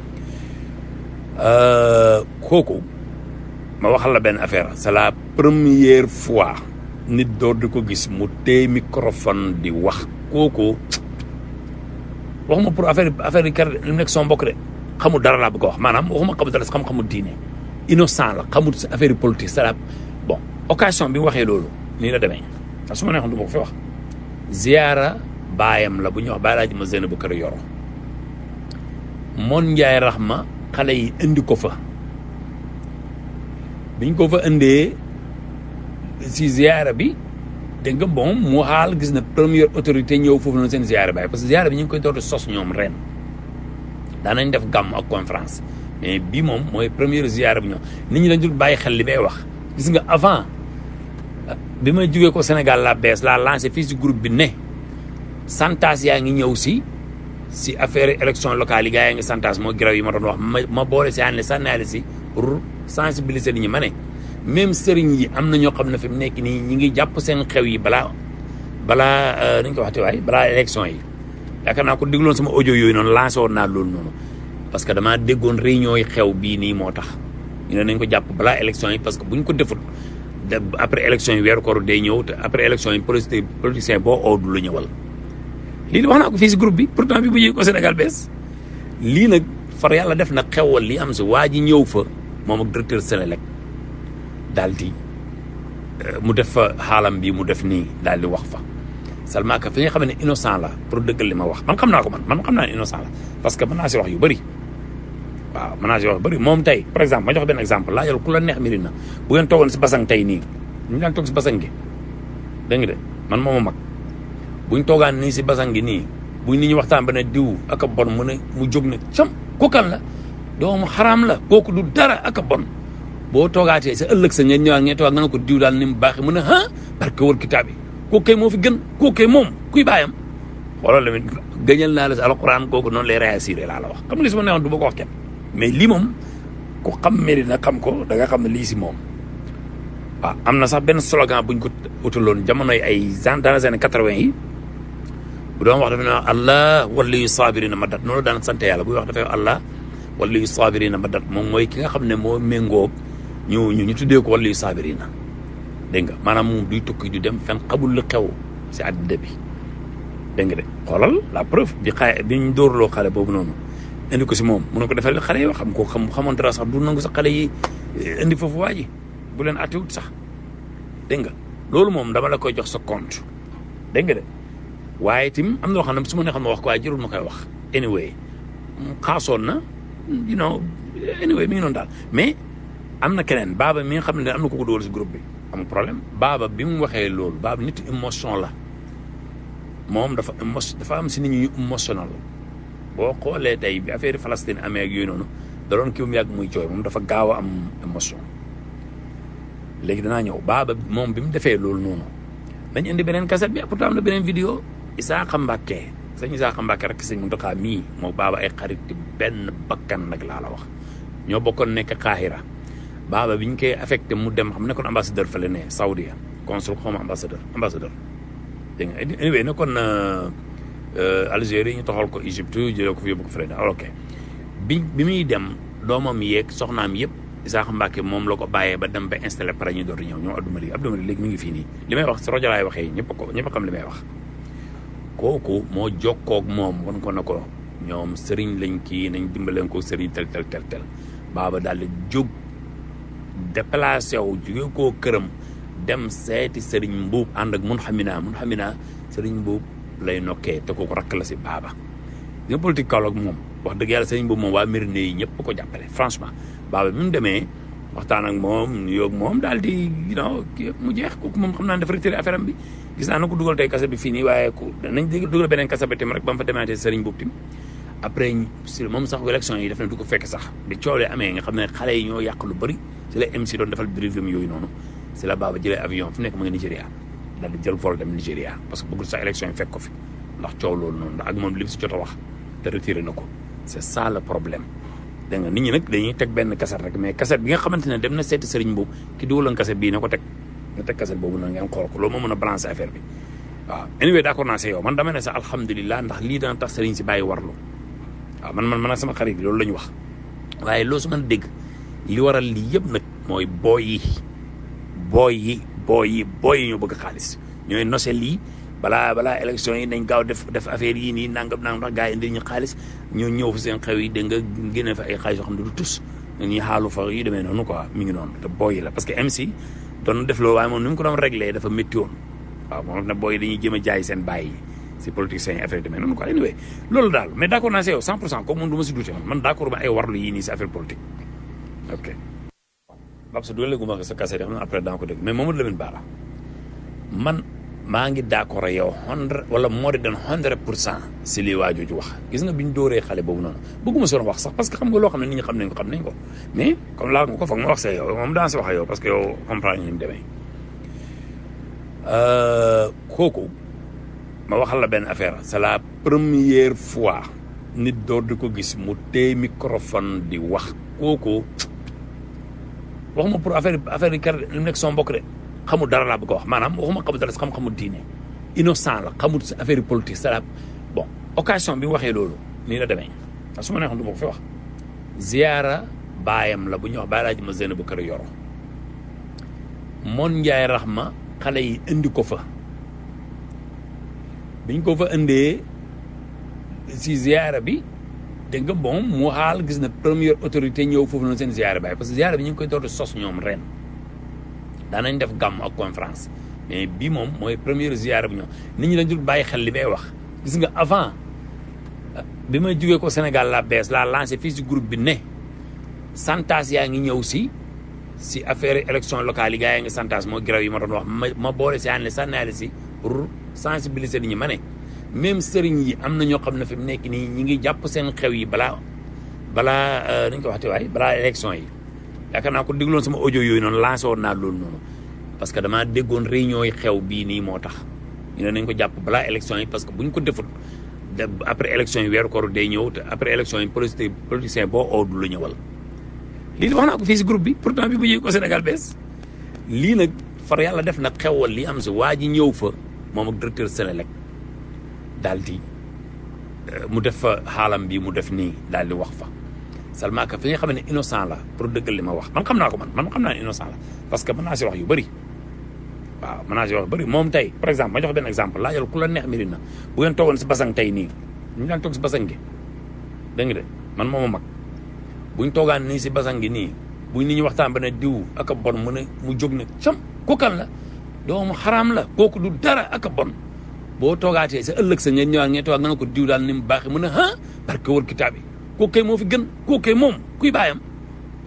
Speaker 6: kooku ma waxal la benn affaire c'est la première fois nit door di ko gis mu téye microphone di wax kooku waxuma pour affaire affaire yi kër li mu nekk son mbokk de xamul dara laa bëgg a wax maanaam waxuma xamul dara xam-xamul diine innocent la xamul affaire politique c'est bon occasion bi waxee loolu nii la demee ndax su ma neexoon du ma ko fi wax ziyaara baayam la bu ñuy wax baay laaji ma zéna bu kër yoro moon njaay raxma xale yi indi ko fa biñ ko fa indee si ziyaara bi dégg nga bon mu xaal gis na première autorité ñëw foofu noonu seen ziyaara baay parce que ziyaara bi ñu ngi koy dootu sos ñoom ren daanañ def gàmm ak conférence mais bii moom mooy première ziyaara bi ñoom nit ñi dañ dul bàyyi xel li may wax gis nga avant bi may jógee ko Sénégal la bees laa lancé fii si groupe bi ne santas yaa ngi ñëw si si affaire élection locale yi gars yaa ngi santas moo graw yi ma doon wax ma ma boole si ànd sànnaale si pour sensibiliser nit ñi ma ne même sëriñ yi am na ñoo xam ne fi mu nekk nii ñi ngi jàpp seen xew yi balaa balaa dañ ko waxte waay balaa élection yi yaakaar naa ko dégloon sama audio yooyu noonu lancé woon naa loolu noonu parce que damaa déggoon réunion yi xew bii nii moo tax ñu ne nañ ko jàpp balaa élection yi parce que bu ñu ko defut après élection yi weeru koor day ñëw te après élection yi politique politicien boo oo du la ñëwal lii wax naa ko fii si groupe bi pourtant bi bu ñëwee ko Sénégal bees lii nag far yàlla def na xewal li am si waa ji ñëw fa moom ak directeur Sénélec daal di mu def fa xaalam bi mu def nii daal di wax fa seulement que fi nga xam ne innocent la pour dëggal li ma wax man xam naa ko man man xam naa ne innocent la parce que mën naa si wax yu bëri waaw mën naa si wax yu bëri moom tey par exemple ma jox benn exemple laa jël ku la neex mbiri na bu ngeen toogoon si basang tey nii ñu daan toog si basang gi dégg nga de man mooma mag buñ toogaan nii si basang gi nii buñ nit ñi waxtaan ba ne diw ak a bon mu ne mu jóg ne cam kookan la doomu xaraam la kooku du dara ak a bon boo toogaatee sa ëllëg sa ngeen ñëwaat ngeen toogaat nga ne ko diw daal ni mu baaxee mu ne ah barke wal kitaab yi kooku kay moo fi gën kooku kay moom kuy bàyyam xoolal tamit gëñal naa la si alxuraan kooku noonu lay réussir laa la wax xam nga li si ma neexoon du ma ko wax kenn mais lii moom ku xam Medina xam ko da nga xam ne lii si moom waaw am na sax benn slogan buñ ko utaloon jamonoy ay dans les années quatre-vingt yi bu doon wax dafa ne allah waliyu sabirina ma dat noonu daan sant yàlla buy wax dafay allah waliyu sabirina ma dat moom mooy ki nga xam ne moo méngóog ñu ñu ñu tuddee ko waliyu sabirina dégg nga maanaam moom duy tukki du dem fen xamul lu xew si àddina bi dégg nga de xoolal la preuve bi xaye bi ñu dóorloo xale boobu noonu indi ko si moom mu ne ko defal xale yi xam ko xam xamoon dara sax du nangu sax xale yi indi foofu waa ji bu leen attiwut sax dégg nga loolu moom dama la koy jox sa compte dégg nga de waaye tim am na loo xam ne su ma nee xam ne wax ko waaye jërul ma koy wax anyway xaasoon na you know anyway mi ngi noonu daal mais am na keneen baaba mi nga xam ne am na ko ko dugal si groupe bi am problème baaba bi mu waxee loolu baaba nit émotion la moom dafa émotion dafa am si nit ñu émotionnel boo xoolee tey bi affaire Palestine amee ak yooyu noonu da doon kii mu yàgg muy jooy moom dafa gaaw a am émotion léegi danaa ñëw baaba moom bi mu defee loolu noonu dañ indi beneen cassette bi pourtant am na beneen vidéo Isaaxa Mbàkke sëñ Isaaxa Mbàkke rek sëñ Muntaxa mii moo baaba ay xarit benn bakkan nag laa la wax ñoo bokkoon nekk Qahira baaba bi ñu koy affecté mu dem xam nekkoon ambassadeur fële ne Saoudia consul xaw ma ambassadeur ambassadeur dégg nga anyway nekkoon Algérie ñu toxal ko Égypte jëlee ko fi yóbbu ko fële ne ok bi bi muy dem doomam yeeg soxnaam yëpp Isaaxa Mbàkke moom la ko bàyyee ba dem ba installé pare ñu door ñëw ñoom Abdou Malik Abdou Malik léegi mi ngi fii nii li may wax si rajo laay waxee ñëpp ko ñëpp xam li may wax kooku moo jokkoog moom wan ko na ko ñoom sëriñ lañ kii nañ dimbaleen ko sëriñ tel tel tel tel baaba daal di jóg déplacé wu jóge koo këram dem seeti sëriñ mbuub ànd ak mun xamina mun xamina sëriñ mbuub lay nokkee te kooku rakk la si baaba nga politique Kaolack moom wax dëgg yàlla sëriñ mbuub moom waa Médina yi ñëpp ko jàppale franchement baaba bi mu demee waxtaan ak moom yoog moom daal di you know mu jeex kooku moom xam naa dafa retiré affaire am bi gis naa na ko dugal tey kase bi fii nii waaye ku nañ dugal beneen kase bi tim rek ba mu fa demaatee sëriñ mbuub tim après si moom sax élection yi def na du ko fekk sax bi coolee amee nga xam ne xale yi ñoo yàq lu bëri si la MC doon defal briefing yooyu noonu si la baaba jëlee avion fu nekk mu ngi Nigéria daal di jël vol dem Nigéria parce que bëggul sax élection yi fekk ko fi ndax coow loolu noonu ndax ak moom li mu si jot a wax te retiré na ko c'est ça le problème dégg nga nit ñi nag dañuy teg benn kaset rek mais kaset bi nga xamante ne dem na seeti sëriñ boobu ki dugaloon kaset bii na ko teg nga teg kaset boobu noonu ngeen xool ko loolu moo mën a balancer affaire bi waaw anyway d'accord naa si yow man dama ne sax alhamdulilah ndax lii dana tax sëriñ si bàyyi warlu waaw man man man ak sama xarit loolu la ñu wax waaye loo su mën a dégg li waral lii yëpp nag mooy booy yi booy yi booy yi booy yi ñoo bëgg xaalis ñooy nose lii balaa balaa élection yi nañ gaaw def def affaire yii nii nangam nangam ndax gars yi indi ñu xaalis ñoo ñëw fa seen xew yi dégg nga génne fa ay xaalis yoo xam ne du tus ñuy xaalu fa yu demee noonu quoi mi ngi noonu te booy yi la parce que MC doon def loolu waaye moom ni mu ko doon réglé dafa métti woon waaw moom ne booy yi dañuy jëm a jaay seen bàyyi yi si politiciens yi affaire yi demee noonu quoi anyway loolu daal mais d' accord naa si yow 100 pour cent comme moom du ma si douté man man d' accord ma ay warlu yii nii si affaire politique ok Babou Sa dugal ma ko sa kase xam na après daa ko dégg mais Mamadou Lamine Bara man maa ngi d' accord ak yow hundred wala moo di doon hundred pour cent si lii waa jooju wax gis nga bi ñu dóoree xale boobu noonu bëgguma si doon wax sax parce que xam nga loo xam ne nit ñi xam nañ ko xam nañ ko mais comme laa nga ko foog ma wax see yow moom daa si wax ak yow parce que yow comprendre ñu ni mu demee kooku ma waxal la benn affaire c'est la première fois nit door di ko gis mu téye microphone di wax kooku waxuma pour affaire affaire yi kar li mu nekk sama mbokk de xamul dara laa bëgg a wax maanaam waxuma xamul dara si xam-xamul diine innocent la xamul si affaire politique c'est la bon occasion bi mu waxee loolu nii la demee a su ma neexoon du ma ko fi wax ziyaara baayam la bu ñuy wax bàyyi laa ji ma zéna bu kër yoro moon njaay raxma xale yi indi ko fa biñ ko fa indee si ziyaara bi dégg nga bon mu xaal gis na première autorité ñëw foofu noonu seen ziyaara baay parce que ziyaara bi ñu ngi koy door di sos ñoom ren daanañ def gàmm ak conférence mais bii moom mooy première ziyaara bu ñëw nit ñi dañ dul bàyyi xel li may wax gis nga avant bi may jógee ko Sénégal la bees laa lancé fii si groupe bi ne santas yaa ngi ñëw si si affaire élection locale yi gars yi nga santas moo graw yi ma doon wax ma ma boole si ànd sànnaale si pour sensibiliser nit ñi ma ne même sëriñ yi am na ñoo xam ne fi mu nekk nii ñi ngi jàpp seen xew yi balaa balaa nañ ko waxte waay balaa élection yi yaakaar naa ko dégloon sama audio yooyu noonu lancé woon naa loolu noonu parce que damaa déggoon réunion yi xew bii nii moo tax ñu ne nañ ko jàpp balaa élection yi parce que bu ñu ko defut après élection yi weeru koor day ñëw te après élection yi politique politicien boo oo du la ñëwal lii wax naa ko fii si groupe bi pourtant bi bu ñëwee ko Sénégal bees lii nag far yàlla def nag xewal li am si waa ji ñëw fa moom ak directeur Sénélec daal di mu def fa xaalam bi mu def nii daal di wax fa seulement que fi nga xam ne innocent la pour dëggal li ma wax man xam naa ko man man xam naa ne innocent la parce que mën naa si wax yu bëri waaw mën naa si wax yu bëri moom tey par exemple ma jox benn exemple laajal ku la neex mbiri na bu ngeen toogoon si basang tey nii ñu daan toog si basang gi dégg nga de man mooma mag buñ toogaan nii si basang gi nii buñ nit ñi waxtaan ba ne diw ak a bon mu ne mu jóg ne cam kookan la doomu xaraam la kooku du dara ak a bon boo toogaatee sa ëllëg sa ngeen ñëwaat ngeen toogaat nga ne ko diw daal ni mu baaxee mu ne ah parce que wër kitaab yi kooku kay moo fi gën kooku kay moom kuy bàyyam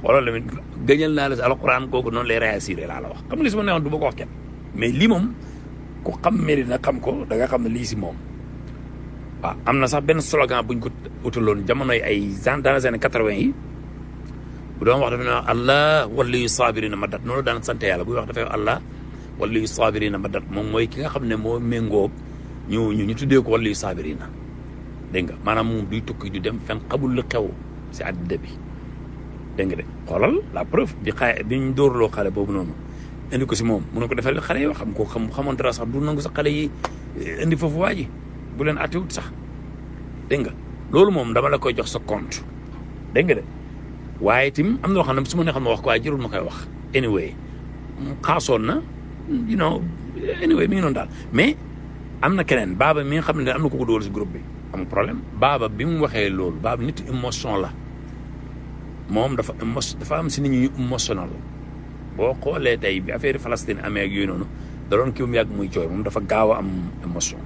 Speaker 6: xoolal tamit gëñal naa la si alxuraan kooku noonu lay réagir laa la wax xam nga li su ma neexoon du ma ko wax kenn mais lii moom ku xam mérite na xam ko da nga xam ne lii si moom waaw am na sax benn slogan buñ ko utaloon jamonoy ay dans les années quatre-vingt yi bu doon wax dafa ne wax allah waliyu saabirina ma dat noonu daan sant yàlla buy wax dafay wax allah waliyu saabirina ma dat moom mooy ki nga xam ne moo méngoo ñu ñu ñu tuddee ko waliyu saabirina dégg nga maanaam moom duy tukki du dem fenn xamul lu xew si àddina bi dégg nga de xoolal la preuve bi xaay bi ñu dóorloo xale boobu noonu indi ko si moom mun na ko defal xale yoo xam ko xam xamoon dara sax du nangu sa xale yi indi foofu waa ji bu leen attiwut sax dégg nga loolu moom dama la koy jox sa compte dégg nga de waaye tim am na loo xam ne su ma nee xam ne wax ko waaye jërul ma koy wax anyway xaasoon na you know anyway mi ngi noonu daal mais am na keneen baaba mi nga xam ne am na ko ko dóor si groupe bi am problème baaba bi mu waxee loolu baaba nit émotion la moom dafa émo dafa am si nit ñu émotionnel boo xoolee tey bi affaire Palestine amee ak yooyu noonu da doon kii mu yàgg muy jooy moom dafa gaaw a am émotion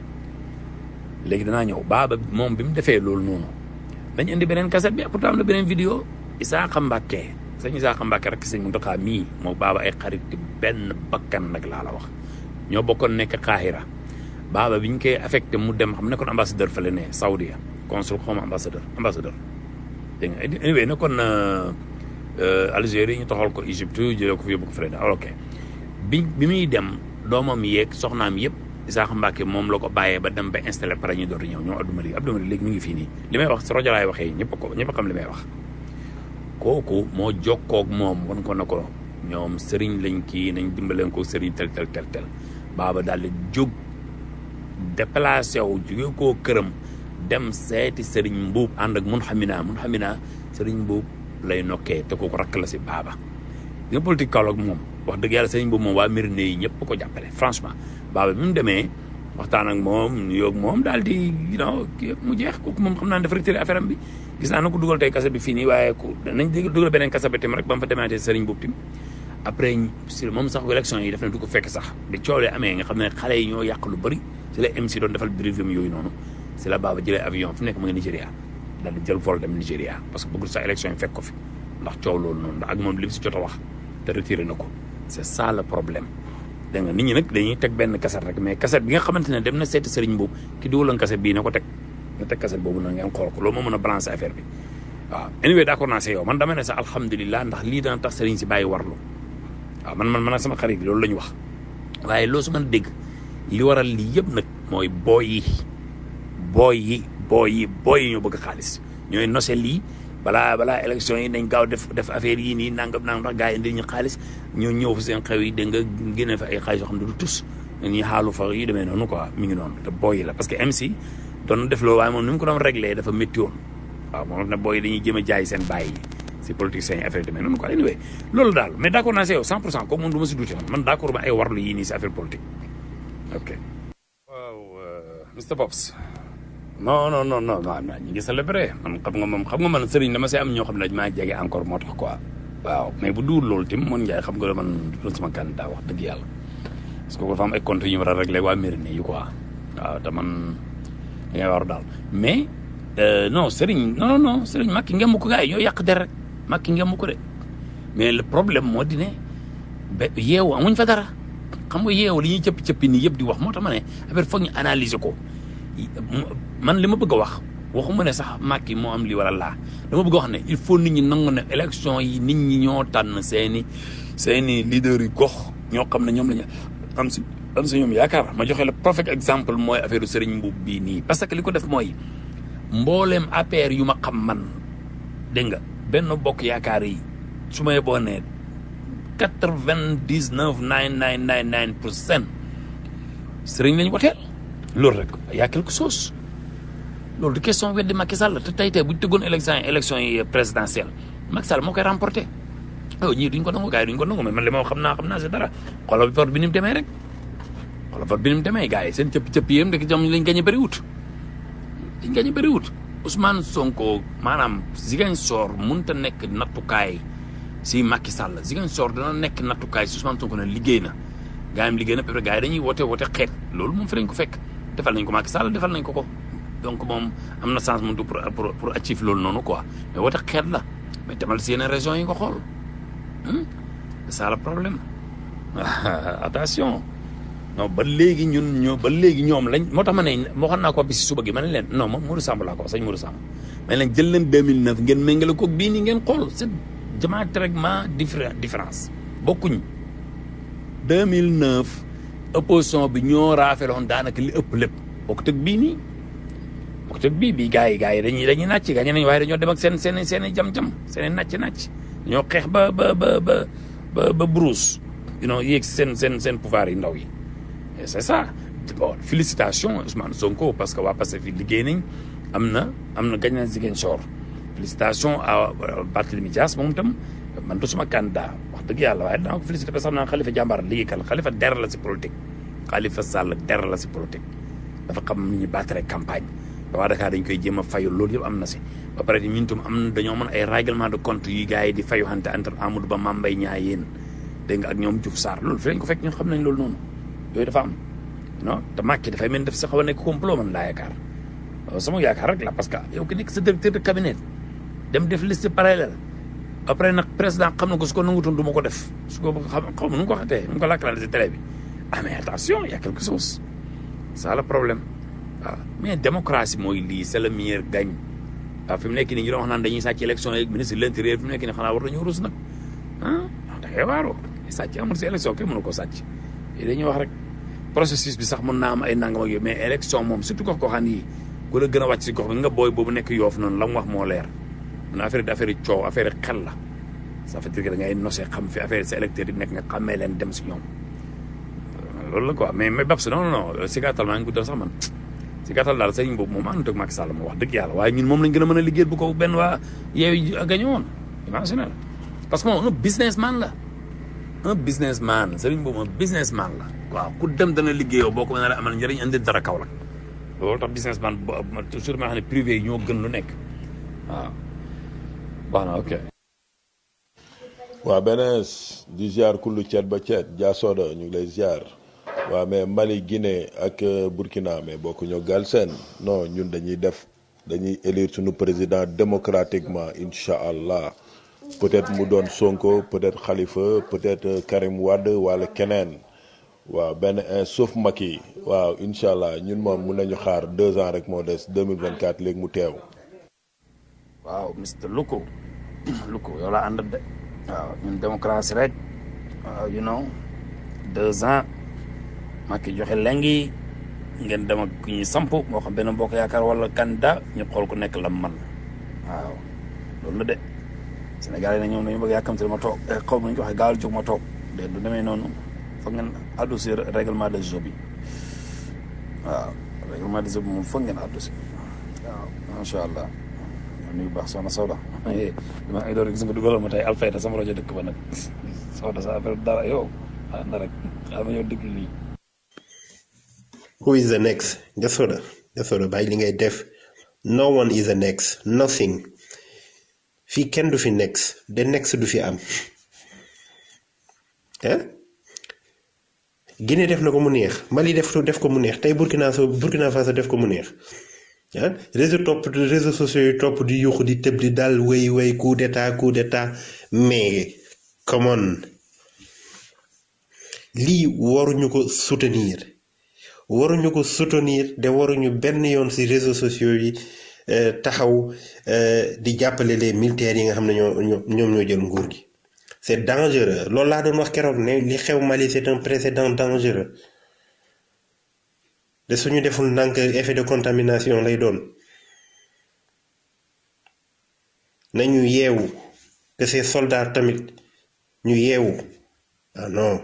Speaker 6: léegi danaa ñëw baaba moom bi mu defee loolu noonu dañ indi beneen kaset bi pourtant am na beneen vidéo Isaaxa Mbàkke sëñ Isaaxa Mbàkke rek sëñ Muntaxa mii moo baaba ay xarit benn bakkan nag laa la wax ñoo bokkoon nekk Qahira baaba bi ñu koy affecté mu dem xam nekkoon ambassadeur fële ne Saudia consul xawma ambassadeur ambassadeur dégg nga anyway nekkoon Algérie ñu toxal ko Égypte jëlee ko fi yóbbu ko fële daal ok bi bi muy dem doomam yeeg soxnaam yëpp Isaaxa Mbàkke moom la ko bàyyee ba dem ba installé pare ñu door di ñëw ñoom Abdou Malik Abdou Malik léegi mi ngi fii nii li may wax si rajo laay waxee ñëpp ko ñëpp xam li may wax kooku moo jokkoog moom wan ko na ko ñoom sëriñ lañ kii nañ dimbaleen ko sëriñ tel tel tel tel baaba daal di jóg déplacé wu jóge koo këram dem seeti sëriñ mbuub ànd ak mun xamina mun xamina sëriñ mbuub lay nokkee te kooku rakk la si baaba nga politique Kaolack moom wax dëgg yàlla sëriñ mbuub moom waa Médina yi ñëpp ko jàppale franchement baaba bi mu demee waxtaan ak moom ñu yoog moom daal di you know mu jeex kooku moom xam naa dafa retiré affaire am bi gis naa na ko dugal tey kasa bi fii nii waaye ku nañ dugal beneen kasa bi tim rek ba mu fa demaatee sëriñ boobu tim après si moom sax élection yi def na du ko fekk sax bi coow lee amee nga xam ne xale yi ñoo yàq lu bëri si la MC doon defal briefing yooyu noonu si la baaba jëlee avion fu nekk mu ngi Nigéria daal di jël vol dem Nigéria parce que bëggul sax élection yi fekk ko fi ndax coow loolu noonu ndax ak moom li mu si jot a wax te retiré na ko c'est ça le problème dégg nga nit ñi nag dañuy teg benn kaset rek mais kaset bi nga xamante ne dem na seeti sëriñ boobu ki dugaloon kaset bii na ko teg nga teg kaset boobu noonu ngeen xool ko loolu moo mën a balancer affaire bi waaw anyway d'accord naa si yow man dama ne sax alhamdulilah ndax lii dana tax sëriñ si bàyyi warlu waaw man man man ak sama xarit loolu la ñu wax waaye loo su mën a dégg li waral lii yëpp nag mooy booy yi booy yi booy yi booy yi ñoo bëgg xaalis ñooy nose lii balaa balaa élection yi dañ gaaw def def affaire yii nii nangam nangam ndax gars yi indi ñu xaalis ñoo ñëw fa seen xew yi dégg nga génne fa ay xaalis yoo xam ne du tus ñuy xaalu fa yi demee noonu quoi mi ngi noonu te booy yi la parce que MC doon def loolu waaye moom ni mu ko doon réglé dafa métti woon waaw moom ne booy yi dañuy jéem a jaay seen bàyyi si politiciens yi affaire yi demee noonu quoi anyway loolu daal mais d' accord naa si yow 100 pour cent comme moom du ma si duute man man d' accord ma ay warlu yii nii si affaire politique ok waaw Mr Pops non non non non non ñu ngi célébré man xam nga moom xam nga man sëriñ dama see am ñoo xam ne dañ maa jege encore moo tax quoi waaw mais bu duur loolu tim man Ndiaye xam nga man doon sama candidat wax dëgg yàlla parce que dafa am ay comptes yu ñu war a réglé waa Mérina yi quoi waaw te man da ngay war daal mais non sëriñ non non non sëriñ Macky ngemu ko gars yi ñoo yàq der rek Macky ngemu ko de mais le problème moo di ne ba yeewu amuñ fa dara xam nga yeewu li ñuy cëppi cëppi nii yëpp di wax moo tax ma ne affaire foog ñu analyser ko man li ma bëgg a wax waxuma ne sax Macky moo am li wala laa dama bëgg a wax ne il faut nit ñi nangu ne élection yi nit ñi ñoo tànn seeni seeni leader yu gox ñoo xam ne ñoom la ñu am si am si ñoom yaakaar ma joxe la perfect exemple mooy affaire Serigne Mboup bii nii parce que li ko def mooy mbooleem APR yu ma xam man dégg nga benn bokk yaakaar yi su may boo nee quatre vingt dix neuf nine nine nine nine pour cent Serigne lañ woteel loolu rek y a quelque chose loolu du question weddi Macky Sall te tey tey bu ñu tëggoon élection yi élection yi présidentielle Macky Sall moo koy remporté oh ñii duñ ko nangu gars yi duñ ko nangu mais man li ma xam naa xam naa c'est dara xoolal vote bi ni mu demee rek xoolal vote bi ni mu demee gars yi seen cëpp cëpp yéen rek jom lañ gañ a bëri wut liñ gañ a bëri wut Ousmane Sonko maanaam Ziguinchor mënut a nekk nattukaay si Macky Sall Ziguinchor dana nekk nattukaay si Ousmane Sonko ne liggéey na gars yi liggéey na peut-être gars yi dañuy woote woote xeet loolu moom fi lañ ko fekk defal nañ ko Macky Sall defal nañ ko ko donc moom am na chance moom pour pour pour achieve loolu noonu quoi mais woote xeet la mais demal si yeneen régions yi nga xool c'est ça le problème attention non ba léegi ñun ñoo ba léegi ñoom lañ moo tax ma ne moo xam naa ko bi si suba gi ma ne leen non moom Modou Samb laa ko wax sëñ Modou Samb mais leen jël leen 2009 ngeen méngale ko bii nii ngeen xool c'est diamétralement différent différence bokkuñ 2009 opposition bi ñoo raafeloon daanaka li ëpp lépp bokkut ak bii nii bokkut ak bii bii gars yi gars yi dañuy dañuy nàcc gars nañ waaye dañoo dem ak seen seen seen i jam-jam seen i nàcc-nàcc dañoo xeex ba ba ba ba ba ba brousse you know yéeg seen seen seen pouvoir yi ndaw yi et c'est ça bon félicitations Ousmane Sonko parce que waa Pastef fi liggéey nañ am na am na gañ na Ziguinchor félicitations à Barthélémy Dias moom itam man du suma candidat wax dëgg yàlla waaye dinaa ko félicité parce que xam naa Khalifa jàmbaar liggéeykat Khalifa der la si politique Khalifa Sall der la si politique dafa xam ni ñuy battre campagne ba waa Dakar dañ koy jéem a fayu loolu yëpp am na si ba pare ñun tam am na dañoo mën ay règlement de compte yi gars yi di fayu xante entre Amadou Ba Mame Mbaye Niang yéen dégg nga ak ñoom Diouf Sarr loolu fi lañ ko fekk ñun xam nañ loolu noonu yooyu dafa am non te Macky dafay mel ni daf si xaw a nekk complot man laa yaakaar sama yaakaar rek la parce que yow ki nekk sa directeur de cabinet dem def liste parallèle après nag président xam na ko su ko nangutoon du ma ko def su ko xam xaw ma nu mu ko waxatee nu mu ko lakkalaale si télé bi ah mais attention y a quelque chose ça le problème waaw mais démocratie mooy lii c'est le meilleur gagne waaw fi mu nekk nii ñu doon wax naan dañuy sàcc élection yeeg ministre de l'intérieur fi mu nekk nii xanaa war nañoo rus nag ah da ngay waaroo sàcc amul si élection kenn mënu ko sàcc dañuy wax rek processus bi sax mën naa am ay nangam ak yooyu mais élection moom surtout gox goxaan yi ku la gën a wàcc si gox bi nga booy boobu nekk yoof noonu la mu wax moo leer mun affaire di affaire yi coow affaire yi xel la ça veut dire que da ngay nosee xam fi affaire sa électeurs yi nekk nga xàmmee leen dem si ñoom loolu la quoi mais mais Babs non non non si gàttal maa ngi guddal sax man si gàttal daal sëriñ boobu moom àndut ak Macky Sall moo wax dëgg yàlla waaye ñun moom lañ gën a mën a liggéeyal bu ko benn waa yeewu gañe woon imagine parce que moom un businessman la un businessman sëriñ boobu un businessman la waaw ku dem dana liggéeyoo boo ko mën a amal njëriñ andi dara kaw la loolu tax businessman toujours ma xam ne privé yi ñoo gën lu nekk waaw baax na ok
Speaker 10: waa benees di ziar kullu ceet ba ceet jaasoda ñu ngi lay ziar waa mais Mali Guinée ak Burkina mais bokku ñoo gal seen non ñun dañuy def dañuy élire suñu président démocratiquement incha allah peut-être mu doon Sonko peut-être Khalifa peut-être Karim Wade wala keneen waaw benn un sauf Macky waaw incha allah ñun moom mun nañu xaar deux ans rek moo des 2024 léegi mu teew.
Speaker 6: waaw Mr Luko Luko yow laa ànd de waaw ñun démocratie rek waaw you know deux ans Macky joxe lengi ngeen dem ak ku ñuy samp moo xam benn mbokk yaakaar wala candidat ñu xool ku nekk la man waaw loolu la de Sénégal yi na ñoom dañu bëgg yàkkamte ma toog xaw ma ñu ko waxee gaawal jóg ma toog de du demee noonu foog ngeen addu si règlement de jeu bi waaw règlement de jeu bi moom foog ngeen addu si waaw macha allah nuyu baax soxna Soda dama ay door gis nga dugalal ma tey Alfayda sama rajo dëkk ba nag Soda sa affaire dara yow ah na rek xaaral ma ñëw déglu lii
Speaker 13: Who is the next? Gasoda. Gasoda bàyyi li ngay def. No one is the next. Nothing. fii kenn du fi next. The next du fi am. ah. Guinée def na ko mu neex. Mali def def ko mu neex tey Burkina Faso Burkina Faso def ko mu neex. ah réseau topp réseaux sociaux yi topp di yuuxu di tëb di dal wéy wéy coup d'état coup d'état mais come on lii waruñu ko soutenir. waruñu ko soutenir de waruñu benn yoon ci réseaux sociaux yi taxaw di jàppale les militaires yi nga xam ne ñoo ñoom ñoo jël nguur gi c'est dangereux loolu laa doon wax keroog ne li xew Mali c'est un précédent dangereux de suñu deful ndànk effet de contamination lay doon nañu yeewu que ces soldats tamit ñu yeewu ah non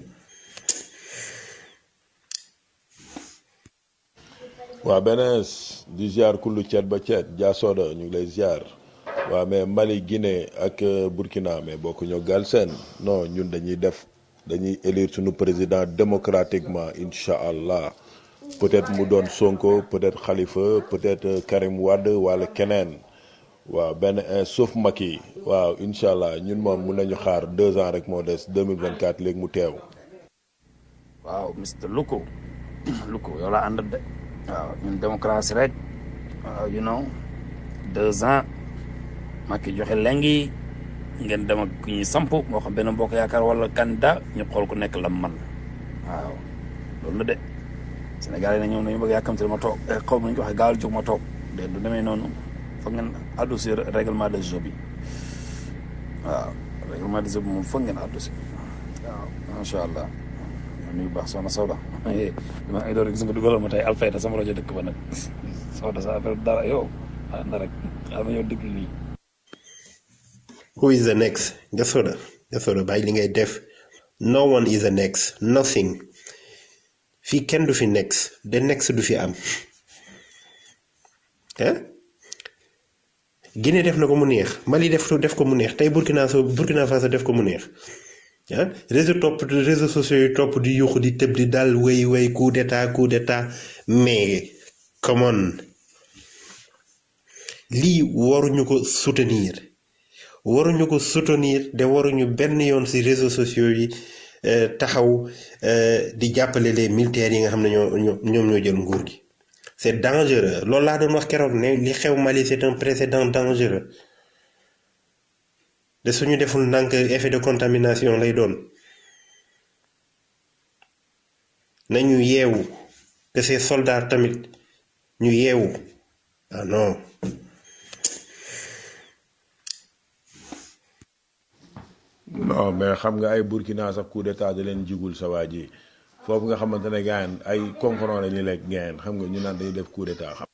Speaker 10: waa benees di ziar kullu ceet ba ceet jaasoda ñu ngi lay ziar waa mais Mali Guinée ak Burkina mais bokku ñoo gal seen non ñun dañuy def dañuy élire suñu président démocratiquement incha allah peut-être mu doon Sonko peut-être Khalifa peut-être Karim Wade wala keneen waaw benn un sauf Macky waaw incha allah ñun moom mun nañu xaar deux ans rek moo des 2024 léegi mu teew.
Speaker 6: waaw Mr Luko Luko yow laa ànd de waaw ñun démocratie rek waaw you know deux ans Macky joxe lengi ngeen dem ak ku ñuy samp moo xam benn mbokk yaakaar wala candidat ñu xool ku nekk lam man waaw loolu la de Sénégal yi na ñoom nañu bëgg yàkkamti ma toog xaw ma ñu ko waxee gaawal jóg ma toog de du demee noonu foog ngeen addu si règlement de jeu bi waaw règlement de jeu bi moom foog ngeen addu si waaw macha allah ma nuyu baax soxna Soda dama ay door gis nga dugalal ma tey Alfayda sama rajo dëkk ba nag Soda sa affaire dara yow ah na rek xaaral ma ñëw déglu lii
Speaker 13: who is the next Gasoda Gasoda bàyyi li ngay def no one is the next nothing fii kenn du fi next the next du fi am ah Guinée def na ko mu neex Mali def def ko mu neex tey Burkina Faso Burkina Faso def ko mu neex ah réseau topp réseaux sociaux yi topp di yuuxu di tëb di dal way way coup d'état coup d'état mais come on lii waruñu ko soutenir waruñu ko soutenir de waruñu benn yoon ci réseaux sociaux yi taxaw di jàppale les militaires yi nga xam ne ñoo ñoo ñoom ñoo jël nguur gi c'est dangereux loolu laa doon wax keroog ne li xew Mali c'est un précédent dangereux de suñu deful ndànk effet de contamination lay doon nañu yeewu que ces soldats tamit ñu yeewu ah non
Speaker 10: non mais xam nga ay Burkina sax coup d'état da leen jigul sa waa ji foofu nga xamante ne gaayen ay concurrent la ñu lekk gaayen xam nga ñu naan dañuy def coup d'état xam